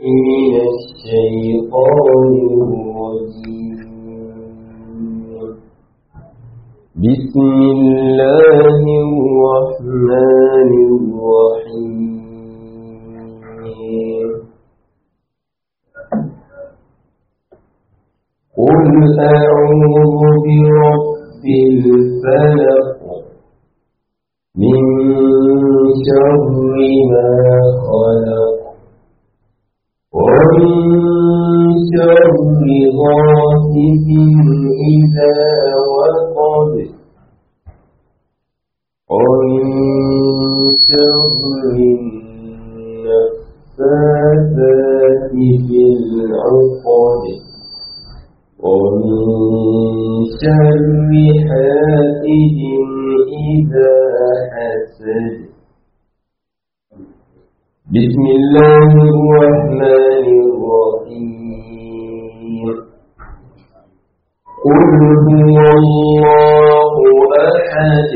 من الشيطان الرجيم بسم الله الرحمن الرحيم قل أعوذ برب الفلق من شر ما خلق ومن شر غاسق إذا وقب ومن شر النفاثات في العقد ومن شر حاسد إذا حسد بسم الله الرحمن الرحيم قل هو الله أحد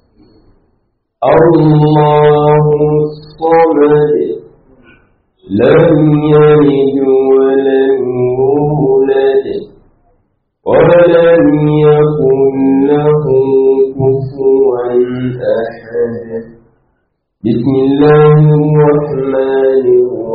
الله الصمد لم يلد ولم يولد ولم يكن له كفوا أحد بسم الله الرحمن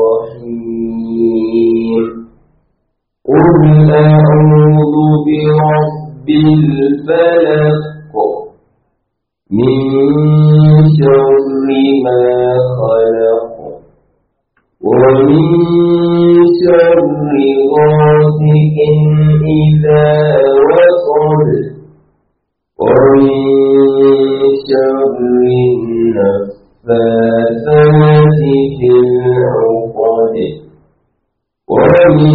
الرحيم قل أعوذ برب الفلق من شر ما خلق ومن شر غاسق إذا وقب ومن شر النفاثات في العقد ومن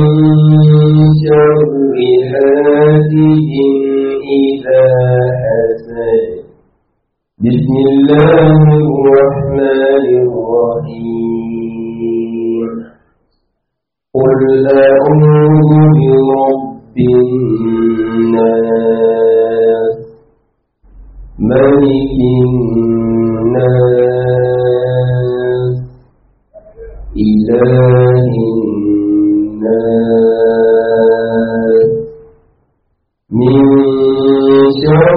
شر حاسد إذا حسد بسم الله الرحمن الرحيم قل أعوذ برب الناس ملك الناس إله الناس من شر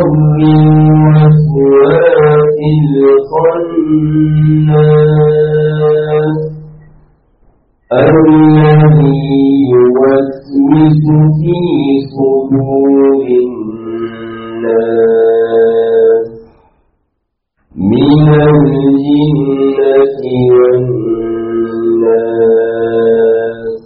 الوسواس الخناس الذي يوسوس في صدور الناس من الجنة والناس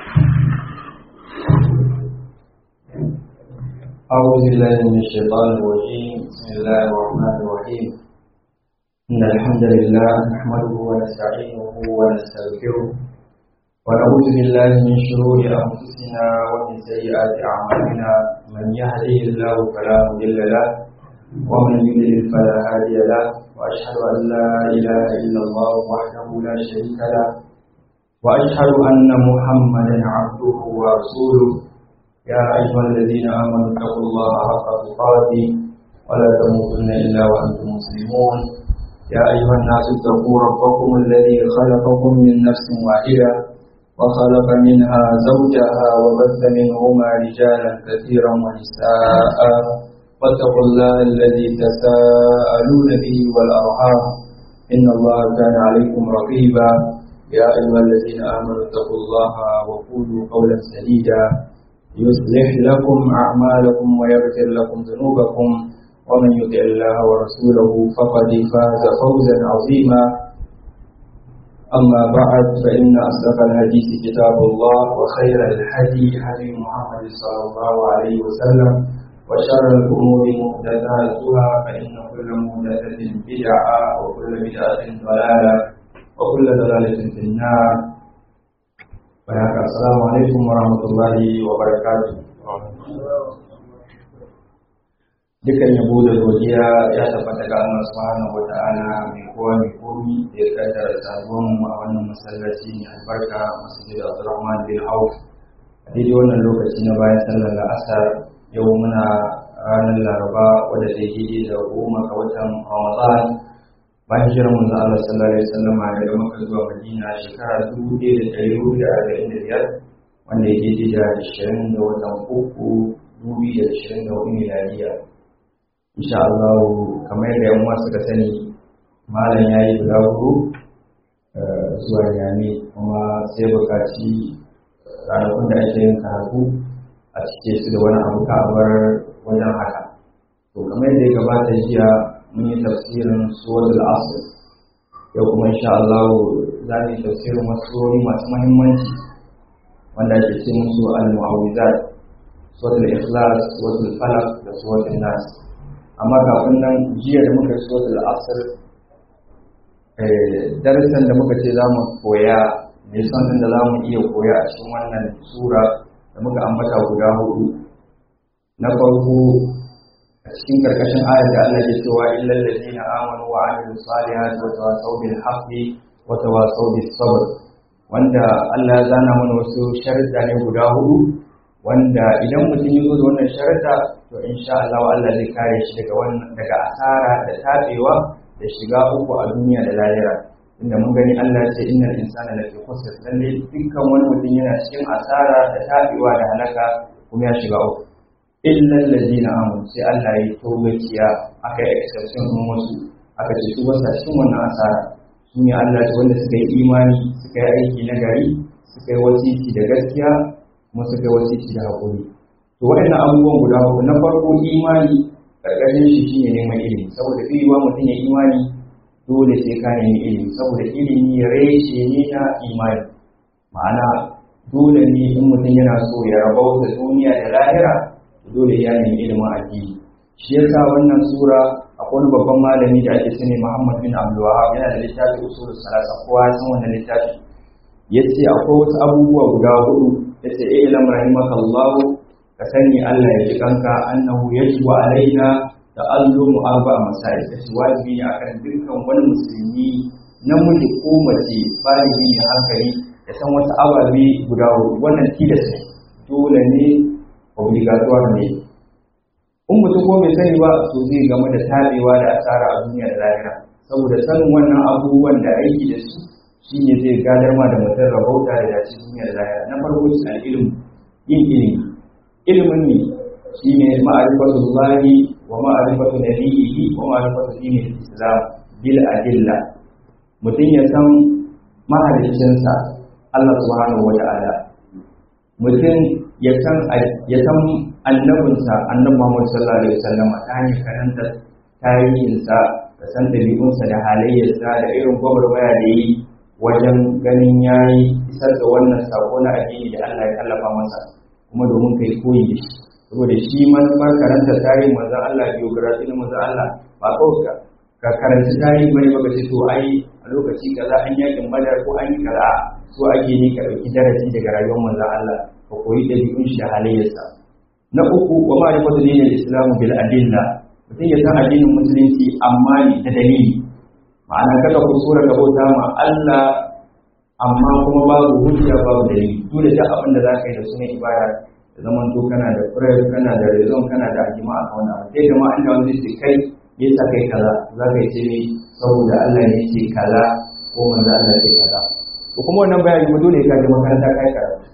أعوذ بالله من الشيطان الرجيم بسم الله الرحمن الرحيم إن الحمد لله نحمده ونستعينه ونستغفره ونعوذ بالله من شرور أنفسنا ومن سيئات أعمالنا من يهده الله فلا مضل له ومن يضلل فلا هادي له وأشهد أن لا إله إلا الله وحده لا شريك له وأشهد أن محمدا عبده ورسوله يا أيها الذين آمنوا اتقوا الله حق تقاته ولا تموتن إلا وأنتم مسلمون يا أيها الناس اتقوا ربكم الذي خلقكم من نفس واحدة وخلق منها زوجها وبث منهما رجالا كثيرا ونساء واتقوا الله الذي تساءلون به والأرحام إن الله كان عليكم رقيبا يا أيها الذين آمنوا اتقوا الله وقولوا قولا سديدا يصلح لكم أعمالكم ويغفر لكم ذنوبكم ومن يطع الله ورسوله فقد فاز فوزا عظيما أما بعد فإن أصدق الحديث كتاب الله وخير الهدي هدي محمد صلى الله عليه وسلم وشر الأمور محدثاتها فإن كل محدثة بدعة وكل بدعة ضلالة وكل ضلالة في النار Baik, Assalamualaikum warahmatullahi wabarakatuh. Dukan yabo da godiya ya tabbata ga Allah Subhanahu wa ta'ala mai kowa mai komi da ya kaddara saduwan mu a wannan masallaci mai albarka Masjid Abdurrahman bin Auf. A daidai wannan lokaci na bayan sallar la'asar yau muna ranar Laraba wadda ta yi da goma ga watan Ramadan bayan hijirar manzo Allah sallallahu alaihi wasallam daga Makka zuwa Madina shekara 1445 wanda ya daidai da 20 ga watan uku 2024 miladiya insha Allah kamar yadda yan uwa suka sani malam yayi guda hudu zuwa Yami kuma sai bukaci ranakun da ake yin karatu a cike su da wani abu kabar wajen haka to kamar yadda ya gabata jiya mun yi tafsirin suratul asr yau kuma insha Allah za mu yi tafsirin wasu surori masu muhimmanci wanda ake ce musu al-mu'awwizat suratul ikhlas suratul falaq da suratul nas amma kafin nan jiya da muka suratul asr eh darasin da muka ce za mu koya ne san da za mu iya koya a cikin wannan sura da muka ambata guda hudu na farko a cikin karkashin ayar da Allah ke cewa illal ladina amanu wa amilus salihati wa tawasaw bil haqqi wa tawasaw bis sabr wanda Allah ya zana mana wasu sharuɗa ne guda hudu wanda idan mutum ya zo da wannan sharuɗa to insha Allah Allah zai kare shi daga wannan daga asara da tabewa da shiga uku a duniya da lahira inda mun gani Allah ya ce innal insana lafi khusr lalle dukkan wani mutum yana cikin asara da tabewa da halaka kuma ya shiga uku illal ladina amanu sai Allah ya togaciya aka yi exception din wasu aka ce su wasa cikin wannan asara su ne Allah ce wanda suka yi imani suka yi aiki na gari suka yi wasiki da gaskiya kuma suka yi wasiki da haƙuri to waɗannan abubuwan guda uku na farko imani ƙarƙashin shi shine neman ilimi saboda fiyewa mutum ya imani dole sai ka nemi ilimi saboda ilimi reshe ne na imani ma'ana dole ne in mutum yana so ya rabauta duniya da lahira dole ya nemi ilimin addini shi yasa wannan sura akwai wani babban malami da ake sani Muhammad bin Abdul Wahhab yana da littafi usulul salasa kowa ya san wannan littafi yace akwai wasu abubuwa guda hudu yace eh lam rahimakallahu ka sani Allah ya ji kanka annahu yajibu alaina ta'allumu arba'a masail yace wajibi ne akan dukkan wani musulmi namiji ko mace baligi ne hankali ya san wasu ababe guda hudu wannan tilas ne dole ne obligatoire ne in mutum ko bai sani ba to zai game da tabewa da asara a duniya da lahira saboda sanin wannan abubuwan da aiki da su shine zai gadar ma da mutum rabauta da dace duniya da lahira na farko shi al-ilm yin ilimi ilimin ne shine ma'rifatu llahi wa ma'rifatu nabiyhi wa ma'rifatu dinil islam bil adilla mutum ya san mahaliccinsa Allah subhanahu wa ta'ala mutum ya san ya san annabinsa annabi Muhammad sallallahu alaihi wasallam ta hanyar karanta tarihinsa da san dabi'unsa da halayyarsa da irin gwagwarmaya da yi wajen ganin yayi isar da wannan sako na addini da Allah ya tallafa masa kuma domin kai koyi da shi saboda shi manufar karanta tarihin manzon Allah biography na manzon Allah ba kawai ka karanci tarihi bane ba ce to ai a lokaci kaza an yakin badar ko an yi kaza so ake ne ka ɗauki darasi daga rayuwar manzon Allah ka koyi ɗabi'un shi da halayyarsa na uku wa ma'rifatu dinil islam bil adilla mutum ya san addinin musulunci amma ne da dalili ma'ana kada ku sura ka bauta ma Allah amma kuma babu hujja babu dalili dole da abin da zaka yi da sunan ibada da zaman to kana da prayer kana da rezon kana da ajima a wannan abu sai jama'a inda wanda yake kai ya sa kai kaza zaka yi ce ne saboda Allah ne yake kaza ko manzo Allah yake kaza to kuma wannan bayani mu dole ka je makaranta kai karatu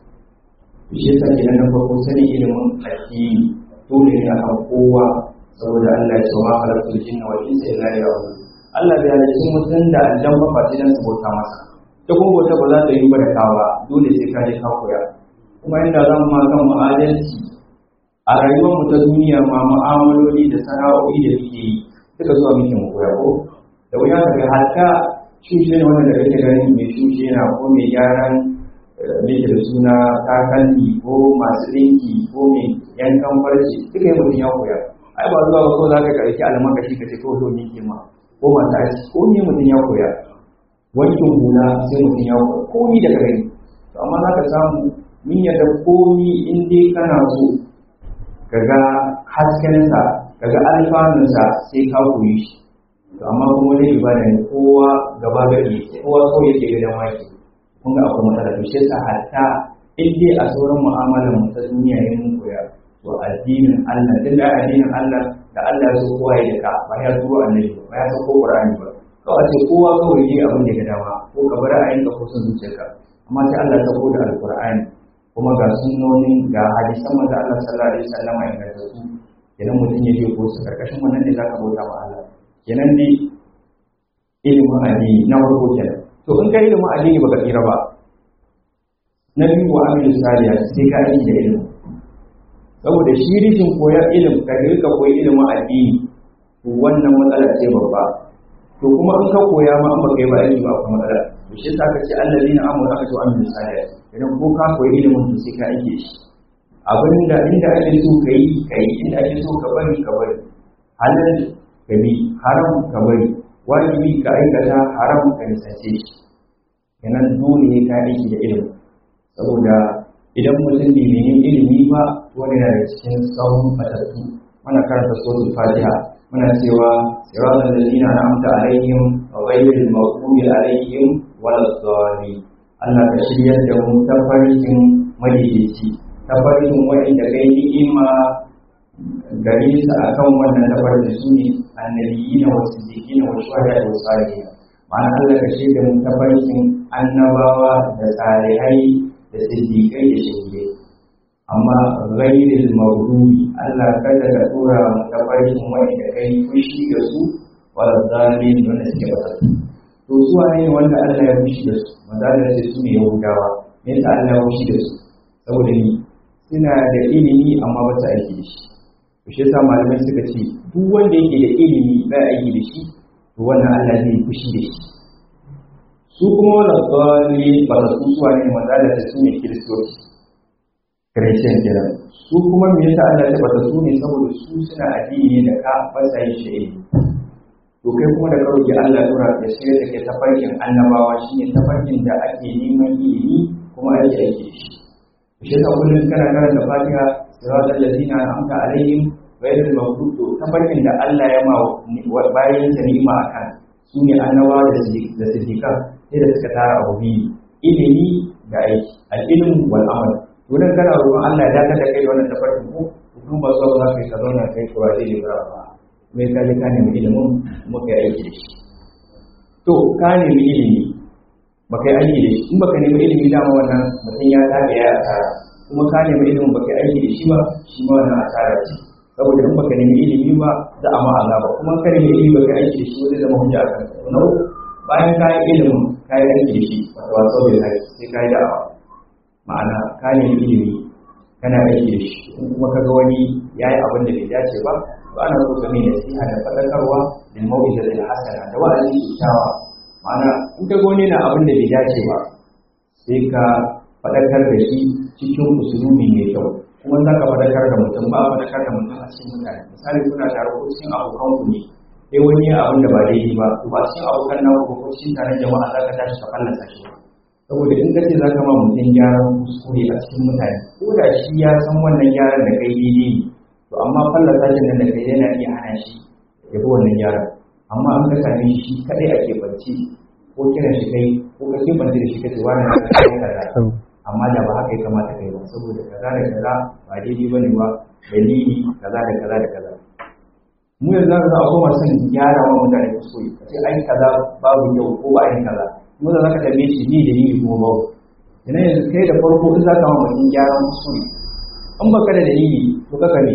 shi yasa kenan na farko sani ilimin addini dole ne akan kowa saboda Allah ya ce wa khalaqul jinna wal insa illa liya'budun Allah bai halicci mutum da aljan ba face dan su bauta masa ta kuma bauta ba za ta yi ba da kawa dole sai ka je ka koya kuma inda zan ma kan mu'adalci a rayuwar mu ta duniya ma mu'amaloli da sana'o'i da muke yi duka zuwa muke mu koya ko da wuya ka ga hatta shushe ne wanda da kake ganin mai shushe na ko mai gyaran mai da suna takalmi ko masu ɗinki ko mai yankan farce duka yi mutum ya koya ai ba zuwa ba ko za ka karki almakashi ka ce ko so ne ke ma ko masu aiki ko ne mutum ya koya wankin hula sai mutum ya koya ko ni da kare to amma za ka samu min yadda komi in dai kana so ka ga haskensa ka ga alfanunsa sai ka koyi shi to amma kuma wani ibada ne kowa gaba gari kowa so yake ga dama yake kun ga akwai matsala to shi yasa hatta in dai a sauran mu'amalar mu ta duniya ne mun koya to addinin Allah din da addinin Allah da Allah ya so kowa ya ka ba ya turo annabi ba ya so ko Qur'ani ba kawai ce kowa kawai yi abin da ga dama ko ka bar ra'ayin ka ko son zuciyarka amma sai Allah ta da alqur'ani kuma ga sunnonin ga hadisan manzo Allah sallallahu alaihi wasallam ya inganta su kenan mutum ya je ko su karkashin wannan ne zaka bauta ma Allah kenan dai ilimin addini na farko kenan to in ka ilimin addini baka tsira ba na biyu wa amilu saliya sai ka aiki da ilimi saboda shi rishin koyar ilim ka rika koyi ilimin addini to wannan matsala ce babba to kuma in ka koya ma an baka yi ba aiki ba kuma matsala to shi yasa aka ce allazina amanu aka ce wa amilu saliya idan ko ka koyi ilimin to sai ka aiki shi abinda inda ake so ka yi ka yi inda ake so ka bari ka bari halal ka bi haram ka bari wajibi ka aikata haram ka nisance shi kenan dole ne ka aiki da ilimi saboda idan mutum bai nemi ilimi ba wani yana da cikin tsawon fatattu muna karanta suratul fatiha muna cewa siratal ladina an'amta alaihim ghayril maghdubi alaihim waladdallin Allah ka shiryar da mu tafarkin madaidaici tafarkin wa'inda kai ni'ima gare su akan wannan tafarkin su ne annabiyina wa siddiqina wa shuhada wa salihin ma'ana Allah ka shirya mu tafarkin annabawa da salihai da siddiƙai da shahidai amma ghairil maghdubi Allah kada ka tura mu tafarkin wanda kai fushi da su wala zalim wanda suke bata to su ne wanda Allah ya fushi da su madalla ce su ne yahudawa me yasa Allah ya fushi da su saboda ni suna da ilimi amma ba ta aiki da shi to shi yasa malamai suka ce duk wanda yake da ilimi ba aiki da shi to wannan Allah zai fushi da shi su kuma wala tsali ba da su suwa ne mazala da su ne kiristoci kiristiyan kenan su kuma me yasa Allah ya bata su ne saboda su suna addini da ka fasa yin shi to kai kuma da ka roki Allah tura ya shirya da ke tafarkin annabawa shine tafarkin da ake neman ilimi kuma ake aiki da shi shi yasa kullum kana karanta Fatiha siratal ladina an'amta alaihim ghayril maghdubi to tafarkin da Allah ya ma bayan sa ni'ima akan su ne annabawa da siddiqan sai da suka tara abu biyu ilimi da aiki al'ilm wal amal to dan kana roƙon Allah ya dakatar da kai da wannan tafarkin ko kuma ba so za ka yi ka zauna kai ko wai ne ba ba mai ka ji ka nemi ilimin kuma kai aiki da shi to ka nemi ilimi ba kai aiki da shi in baka nemi ilimi dama wannan mutum ya tabe ya asara kuma ka nemi ilimin baka aiki da shi ba shi ma wannan asara ce saboda in baka nemi ilimi ba za a ma azaba kuma ka nemi ilimi baka aiki da shi wani zama hujja a kanka na bayan ka yi ilimin ka yi aiki da shi wata wasu bai zai sai ka yi da'awa ma'ana ka nemi ilimi kana aiki da shi in kuma ka ga wani ya yi abin da bai dace ba to ana so ka mai nasiha da faɗakarwa da mau'iza da hasana da wa'azi kyakkyawa ma'ana in ka ga wani na abin da bai dace ba sai ka faɗakar da shi cikin usulubi mai kyau kuma za ka faɗakar da mutum ba faɗakar da mutum a cikin mutane misali kuna tare ko cikin abokanku ne sai wani ya abin da ba daidai ba to ba cikin abokan na ko cikin taron jama'a za ka tashi ka fallasa shi saboda in ka ce za ka ma mutum gyaran kuskure a cikin mutane ko da shi ya san wannan gyaran da kai daidai ne to amma fallasa shi nan da kai yana iya hana shi ya bi wannan gyaran amma an ka same shi kaɗai a keɓance ko kiran shi kai ko ka keɓance da shi ka ce wani na kai kaza amma da ba haka ya kamata kai ba saboda kaza da kaza ba daidai ba ne ba dalili kaza da kaza da kaza mu yanzu za a koma son gyara wa mutane kuskure a ce ai kaza babu kyau ko ba ai kaza kuma za ka tambaye shi ni da ni kuma babu ina yanzu kai da farko in za ka ma mutum gyaran kuskure in ba ka da dalili to ka kame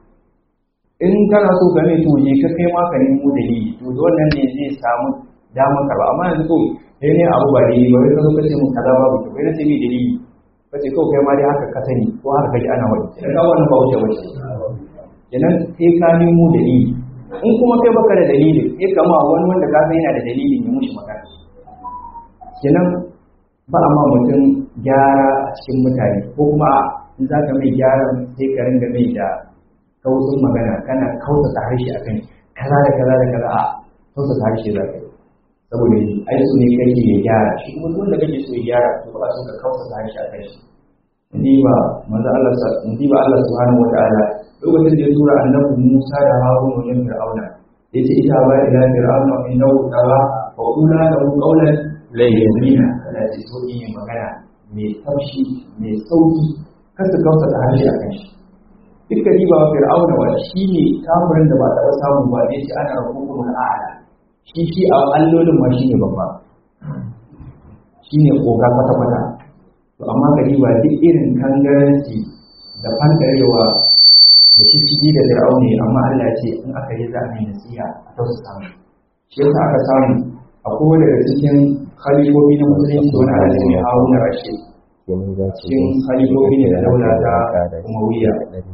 in kana so ka mai to je ka kai ma ka nemo dalili to da wannan ne zai samu damar ka ba amma yanzu to sai ne abu ba dalili ba wai ka zo ka ce mun kaza babu kyau wai na ce ni dalili ka ce kawai kai ma dai haka ka sani ko haka kaji ana wani idan ka wannan ba wuce wuce kenan sai ka nemo dalili in kuma kai baka da dalili sai ka ma wani wanda ka san yana da dalilin ya mushi magana kenan ba a ma mutum gyara a cikin mutane ko kuma in za ka mai gyara sai ka ringa mai da kausin magana kana kautata harshe a kan kaza da kaza da kaza a kautata harshe za ka yi saboda ai su ne kake ya gyara shi kuma duk wanda kake so ya gyara to ba so ka kautata harshe a kan shi ni ba manzo Allah sa ni ba Allah subhanahu wataala lokacin da ya tura annabi Musa da Harun wajen Fir'auna yace ita ba ila Fir'auna innahu tawa wa qula lahu qawlan layyina kana ce so yin magana mai taushi mai sauki kar su kausa da harshe a kan shi dukkan riba wa Fir'auna wa shine kafirin da ba taɓa samu ba ne ce ana rabbul a'la shi shi a allolin ma shine babba shine koga kwata kwata to amma gari ba duk irin kangaranci da fandarewa da shishigi da fir'auni amma Allah ce in aka yi za a yi nasiha a tausa samu shi yasa aka samu a kowane daga cikin khalifofi na musulunci wani alaji ne haruna rashid cikin khalifofi ne da daula ta umawiya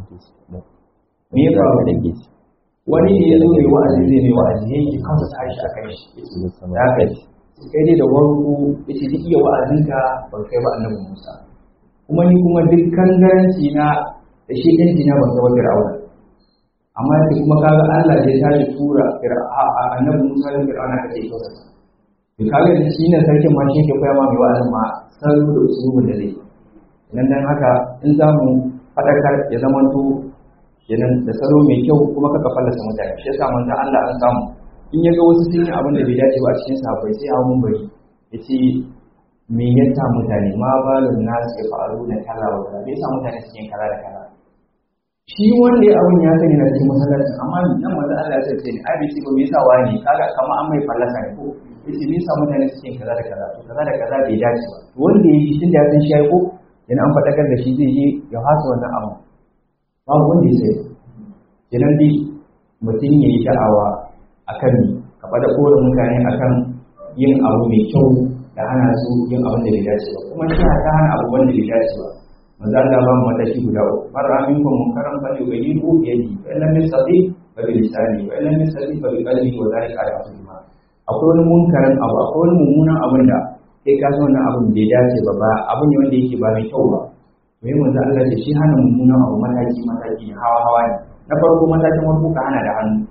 me ya faru wani ne ya zo mai wa'azi zai mai wa'azi ya yi kansa tashi a kai shi ya kai kai dai da warko ya ce duk iya wa'azinka ban kai ba annabi musa kuma ni kuma duk kangaranci na da shi ɗin jina ban kai ba fir'auna amma yake kuma kaga Allah da ya tashi tura annabi musa da fir'auna ka ce kyauta to kaga da shi ne sarkin ma shi ke koya ma mai wa'azin ma salo da usulubin da zai nan dan haka in za mu faɗakar ya zamanto kenan da salo mai kyau kuma kaka fallasa mutane shi yasa manzon Allah an samu in ya ga wasu sun yi abin da bai dace ba a cikin sahabbai sai hawo mun bari yace me yasa mutane ma balun nasu ya faru da kala wa kala me yasa mutane suke yin kala da kala shi wanda ya abin ya sani na cikin masallacin amma nan manzon Allah ya ce ne ai bai ce ba me yasa wani kaga kamar an mai fallasa ne ko yace me yasa mutane suke yin kaza da kaza to kaza da kaza bai dace ba wanda ya yi tunda ya san shi ya yi ko yana an faɗakar da shi zai je ya hasa wannan abu babu wanda ya sai kenan dai mutum ya yi da'awa a kan ka faɗa kowane mutane a kan yin abu mai kyau da hana su yin abin da bai dace ba kuma shi ta hana abu wanda bai dace ba maza Allah ba mu mataki guda uku mara amin ko mun karan fa ne gani ko yadi fa lam yastati fa bi lisani fa lam yastati fa bi qalbi wa zalika ala asma akwai wani munkarin abu akwai wani mummunan abin da kai ka san wannan abin bai dace ba ba abu ne wanda yake ba mai kyau ba to yi manzo Allah ce shi hana mummunan abu mataki mataki hawa hawa ne na farko matakin farko ka hana da hannu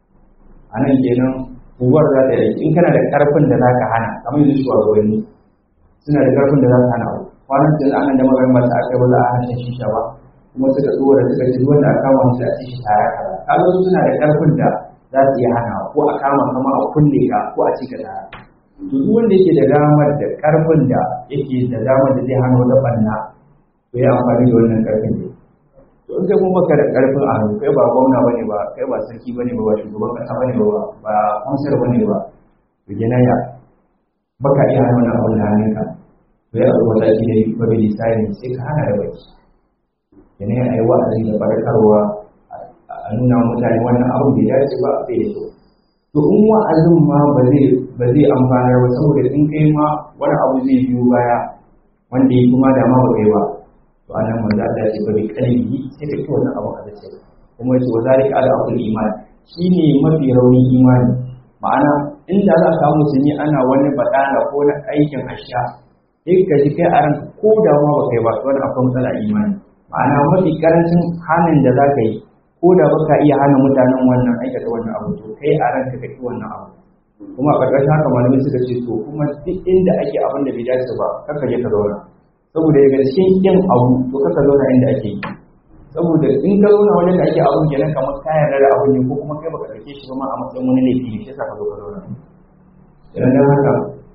a nan kenan uwar za ta yi in kana da karfin da za ka hana kamar yanzu shugabanni suna da karfin da za ka hana abu kwanan da anan da magarin ba ta aka ba za a hana shisha ba kuma suka tsora suka ce wanda aka kama musu a cikin tare kaza kaga su suna da karfin da za su iya hana ko a kama kama a kulle ka ko a cika tare to duk wanda yake da damar da karfin da yake da damar da zai hana wata banna to ya amfani da wannan karfin ne to in kai kuma baka da karfin a hannu kai ba gwamna bane ba kai ba sarki bane ba ba shugaban kasa bane ba ba kansar bane ba to kenan ya baka iya hana wannan abun da hannunka to ya zo wata shi ne ba bai lisani sai ka hana da baki kenan ya yi wa'azi da farkarwa a nuna mutane wannan abun bai dace ba bai da kyau to in wa'azin ma ba zai ba zai amfanar ba saboda in kai ma wani abu zai biyo baya wanda ya kuma da ma ba kai ba to anan manzo Allah ya ce bari kalbi sai ka ci wannan abu a dace kuma yace wa zalika ala aqul iman shine mafi raunin imani ma'ana inda za ka musulmi ana wani badala ko na aikin asha sai ka ji kai a ranka ko da ma ba kai ba to wannan akwai matsala imani ma'ana mafi karancin halin da za ka yi ko da baka iya hana mutanen wannan aikata wannan abu to kai a ranka ka ki wannan abu kuma a ƙarƙashin haka malamai suka ce to kuma duk inda ake abin da bai dace ba kar ka je ka zauna saboda daga cikin yin abu to kaka zauna inda ake yi saboda in ka zauna wajen da ake abun kenan kamar ka yarda da abun ne ko kuma kai baka ɗauke shi ba ma a matsayin wani laifi ne shi yasa ka zo ka zauna idan dan haka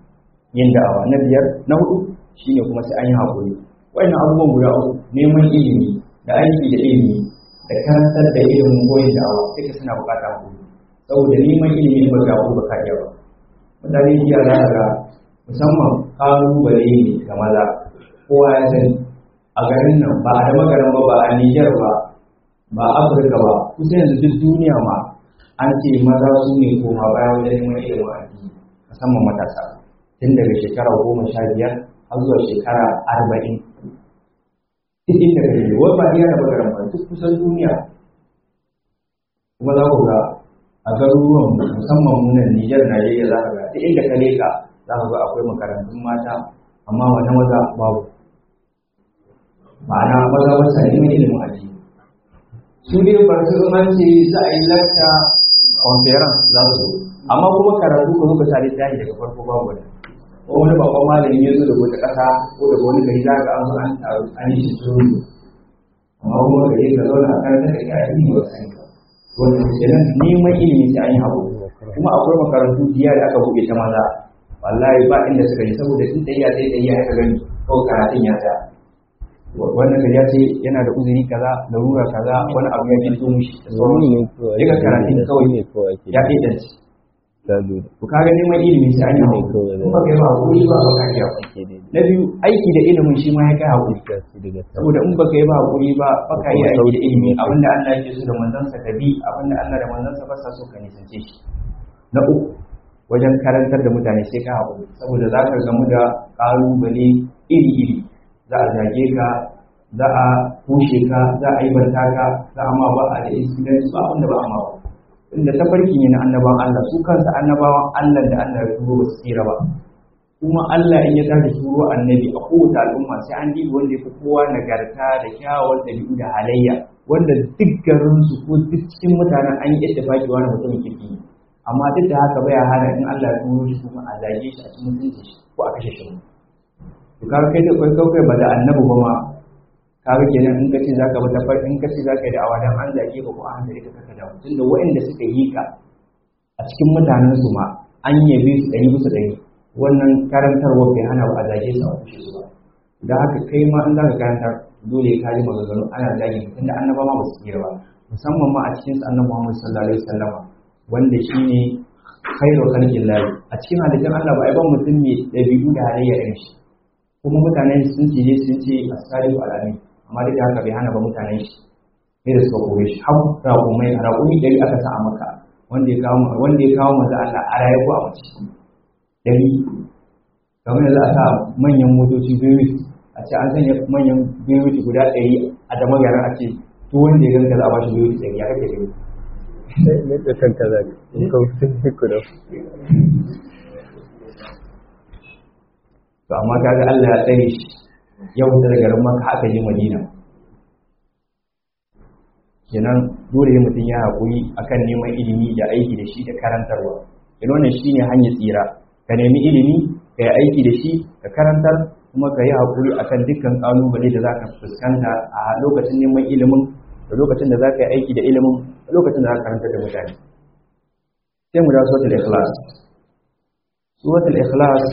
yin da'awa na biyar na hudu shine kuma sai an yi haƙuri wayannan abubuwan guda uku neman ilimi da aiki da ilimi da karantar da ilimin goyin da'awa duka suna buƙatar haƙuri saboda neman ilimi ba ga ba ka iya ba mutane jiya za ga musamman ƙalubale ne ga maza kowa ya sani a garin nan ba a da magaran ba ba a Nijar ba ba a Afirka ba kusa yanzu duk duniya ma an ce maza su ne koma baya wajen neman ilimin addini musamman matasa tun daga shekara goma sha biyar har zuwa shekara arba'in duk inda ka je wai ba iya da magaran ba duk kusan duniya kuma za ku ga a garuruwan musamman munan Nijar Najeriya za ka ga duk inda ka leka za ka ga akwai makarantun mata amma wani maza babu ma'ana maza ba sa neman ilimin addini su dai ba su an ce za a yi lakta conference za su zo amma kuma karatu ka zo ka tare tashi daga farko babu wani ko wani babban malami ya zo da wata ƙasa ko daga wani gari za ka an zo an taru an yi shi tsoro amma kuma ka je ka zauna a kan da ka yi ba sani ba wannan kenan neman ilimi sai an yi haƙuri kuma akwai makarantu biya da aka buɗe ta maza wallahi ba inda suka yi saboda in tsayiya sai tsayiya ya gani kawai karatun ya tsaya wannan ka ce yana da uzuri kaza larura kaza wani abu ya fito mishi da sauran ya ga karatun kawai ya ɗaiɗance gado to kaga neman ilimi sai an yi ne hakuri kawai in ba kai ba hakuri ba ba ka iya ake daidai na biyu aiki da ilimin shi ma ya kai hakuri gaskiya daga sama saboda in baka yi ba hakuri ba baka yi Kuma aiki da sauki ilimi ne. abinda Allah yake so da manzansa ka bi abinda Allah da manzansa ba sa so ka nisance shi na uku wajen karantar da mutane sai ka hakuri saboda za ka gamu da ƙalubale iri-iri za a zage ka za a kushe ka za a yi banta ka za a ma ba a da incident ba abinda ba a ma ba inda tafarki ne na annabawan Allah su kansa annabawan Allah da Allah ya turo ba su tsira ba kuma Allah in ya tashi turo annabi a kowace al'umma sai an dibi wanda ya fi kowa nagarta da kyawawan ɗabi'u da halayya wanda duk garinsu ko duk cikin mutanen an yi ittifaki wani mutumin kirki ne amma duk da haka baya hana in Allah ya turo shi kuma a zage shi a cikin mutunci shi ko a kashe shi to kaga kai da kai kai ba da annabi ba ma kaga kenan in kace zaka ba tafar in kace zaka yi da awadan an zage ka ko an zage ka kaka da tunda waɗanda suka yi ka a cikin mutanen su ma an yabe su ɗari bisa ɗari wannan karantarwa bai hana ba a zage su a kushe su ba da haka kai ma in zaka karantar dole ka ji maganganu ana zage ka tunda annaba ma ba su tsira ba musamman ma a cikin su annabi Muhammad sallallahu alaihi wasallama wanda shine khairu khalqillah a cikin halittar Allah ba ai ban mutum mai dabi'u da halayya irin shi kuma mutanen sun ce sun ce asalihu alami amma duk da haka bai hana ba mutanen shi ne da suka kore shi har raƙumai raƙumi ɗari aka sa a maka wanda ya kawo wanda ya kawo manzo Allah a raye ko a mace ɗari kamar yanzu a sa manyan motoci biyu a ce an sanya manyan biyu guda ɗari a da magana a ce to wanda ya ganka za a ba shi biyu ɗari ya kake gani ne da kanka za ka kautin ku da to amma kaga Allah ya tsare shi ya wuce daga garin Makka aka je Madina kenan dole ne mutum ya haƙuri akan neman ilimi da aiki da shi da karantarwa kenan wannan shine hanyar tsira ka nemi ilimi ka yi aiki da shi ka karantar kuma ka yi haƙuri akan dukkan ƙalubale da za ka fuskanta a lokacin neman ilimin da lokacin da za ka yi aiki da ilimin da lokacin da za ka karantar da mutane sai mu da suratul ikhlas suratul ikhlas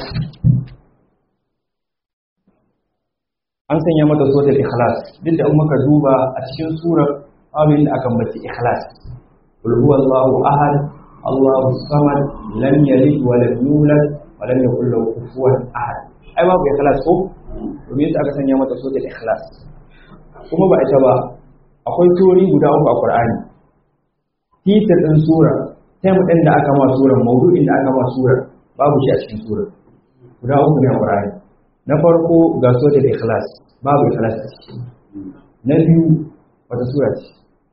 an sanya mata suratul ikhlas duk da muka duba a cikin surar abin da aka bace ikhlas qul huwallahu ahad allahu samad lam yalid wa lam yulad wa lam yakul lahu kufuwan ahad ai babu ikhlas ko to me yasa aka sanya mata suratul ikhlas kuma ba ita ba akwai surori guda uku a qur'ani titir din sura sai mu da aka ma surar maudu'in da aka ma surar babu shi a cikin surar guda uku ne a qur'ani na farko ga suratul ikhlas babu ikhlas a ciki na biyu wata sura ce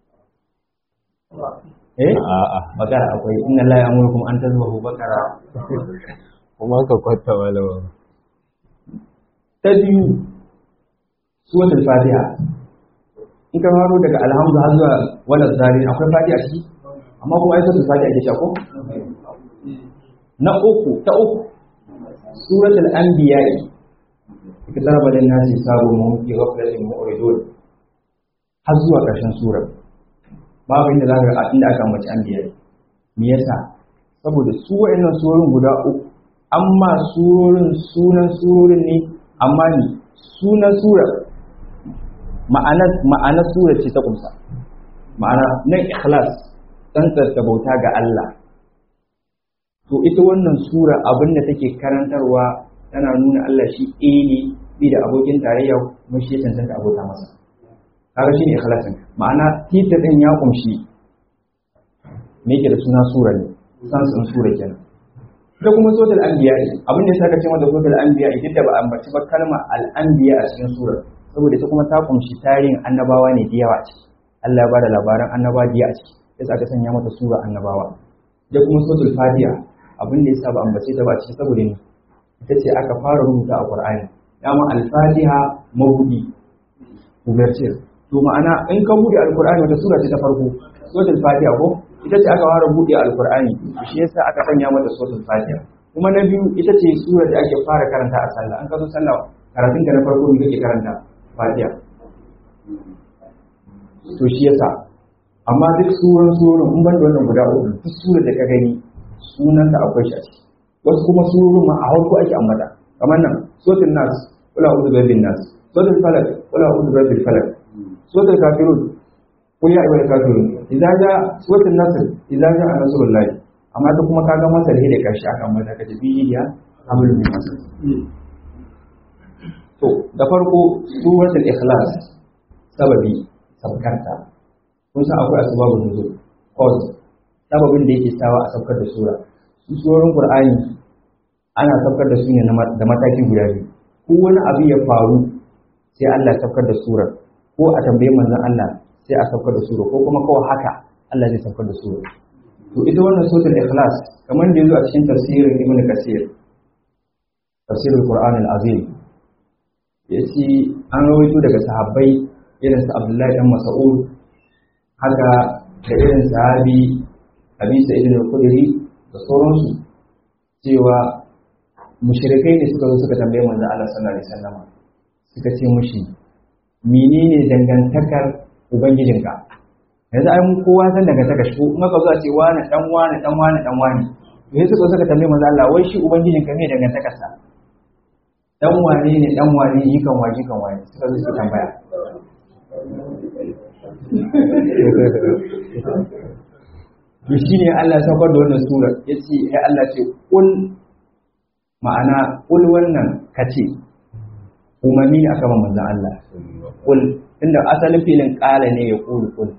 eh a'a bakara akwai inna la ya'murukum an tazbahu bakara kuma ka kwata malama ta biyu suratul fatiha in ka faro daga alhamdu har zuwa wala zari akwai fatiha a ciki amma kuma ai suratul fatiha ke shako na uku ta uku suratul anbiya'i اقترب للناس حسابهم وهم في غفلة معرضون har zuwa ƙarshen surar babu inda za ka ga inda aka ambaci an biyar me yasa saboda su wa'annan surorin guda uku amma surorin sunan surorin ne amma ni sunan surar ma'ana ma'ana surar ce ta kumsa ma'ana nan ikhlas tsantsar bauta ga Allah to ita wannan sura abin da take karantarwa tana nuna Allah shi ɗaya ne bi da abokin tarayya kuma shi ya cancanta abota masa kaga shine ikhlasin ma'ana tita din ya kumshi me yake da suna sura ne san sun sura kenan ita kuma suratul anbiya abin da saka cewa da suratul anbiya ita da ba ambaci ba kalma al anbiya a cikin sura saboda ita kuma ta kumshi tarihin annabawa ne da yawa a ciki Allah ya bada labaran annabawa da a ciki yasa aka sanya mata sura annabawa da kuma suratul fatiha abin da yasa ba ambace ta ba a ciki saboda ne ita ce aka fara rubuta a Qur'ani dama al-Fatiha mabudi umarcir to ma'ana in ka bude al-Qur'ani wata sura ce ta farko suratul Fatiha ko ita ce aka fara bude al-Qur'ani shi yasa aka sanya mata suratul Fatiha kuma na biyu ita ce sura da ake fara karanta a sallah an ka zo sallah karatun ka na farko ne kake karanta Fatiha to shi yasa amma duk suran suran in ban da wannan guda uku duk surar da ka gani sunanta akwai shi a ciki wasu kuma surorin ma a harko ake ambata kamar nan sotin nas kula uzu bin nas sotin falak kula uzu bil falak sotin kafirun kul ya ayyuhal kafirun idza ja sotin nasr idza ja nasrullahi amma duk kuma kaga masa da da karshe aka mata ka tafi ya hamlu min masa to da farko suratul ikhlas sababi sabkarta kun san akwai asbabun nuzul cause sababin da yake sawa a saukar da sura su surorin qur'ani ana saukar da su ne da mataki guda biyu ko wani abu ya faru sai Allah ya saukar da sura ko a tambaye manzon Allah sai a saukar da sura ko kuma kawai haka Allah zai saukar da sura to ita wannan suratul ikhlas kamar da yazo a cikin tafsirin ibnu kasir tafsirul qur'an al-azim yace an rawaito daga sahabbai irin su Abdullahi dan Mas'ud haka da irin sahabi Abi Sa'id al-Khudri da sauransu cewa mushrikai ne suka zo suka tambaye manzo Allah sallallahu alaihi wasallam suka ce mushi menene dangantakar ubangijinka yanzu ai mun kowa san dangantaka shi in aka zo a ce wani dan wani dan wani dan wani to sai suka suka tambaye manzo Allah wai shi ubangijinka me dangantakar sa dan wane ne dan wane yikan waje kan waye suka zo suka tambaya to shine Allah ya saukar da wannan sura yace ya Allah ce kul ma'ana kul wannan kace umarni ne aka ba manzon Allah kul inda asalin filin kala ne ya kulu kul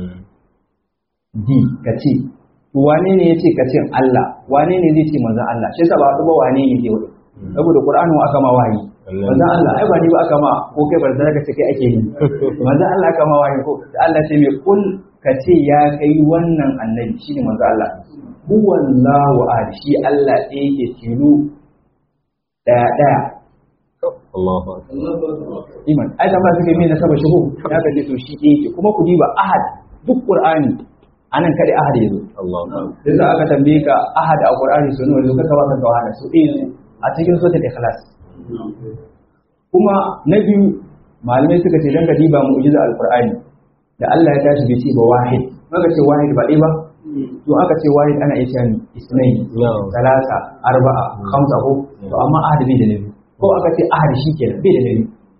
di kace to wane ne yace kace Allah wane ne zai ce manzon Allah shi yasa ba ba wane ne ke wani saboda Qur'ani aka ma wahayi manzon Allah ai ba ni ba aka ma ko kai bar da kace kai ake yi manzon Allah aka ma wahayi ko Allah ce mai kul kace ya kai wannan annabi shine manzon Allah huwallahu ahad shi Allah ɗaya yake tilo daya daya Allahu iman ai da ba suke mai na saba shuhu ya kace to shi ɗaya yake kuma ku diba ahad duk Qur'ani anan kada ahad yazo Allahu sai za aka tambaye ka ahad a Qur'ani sun wani ka ka baka wahala su ɗaya a cikin suratul ikhlas kuma na biyu malamai suka ce dan ka diba mu'jiza alqur'ani da Allah ya tashi bai ce ba wahid maka ce wahid ba ɗaya ba to aka ce wahid ana iya cewa isnai salasa arba'a khamsa ko to amma ahad bai da nabi ko aka ce ahad shikenan bai da nabi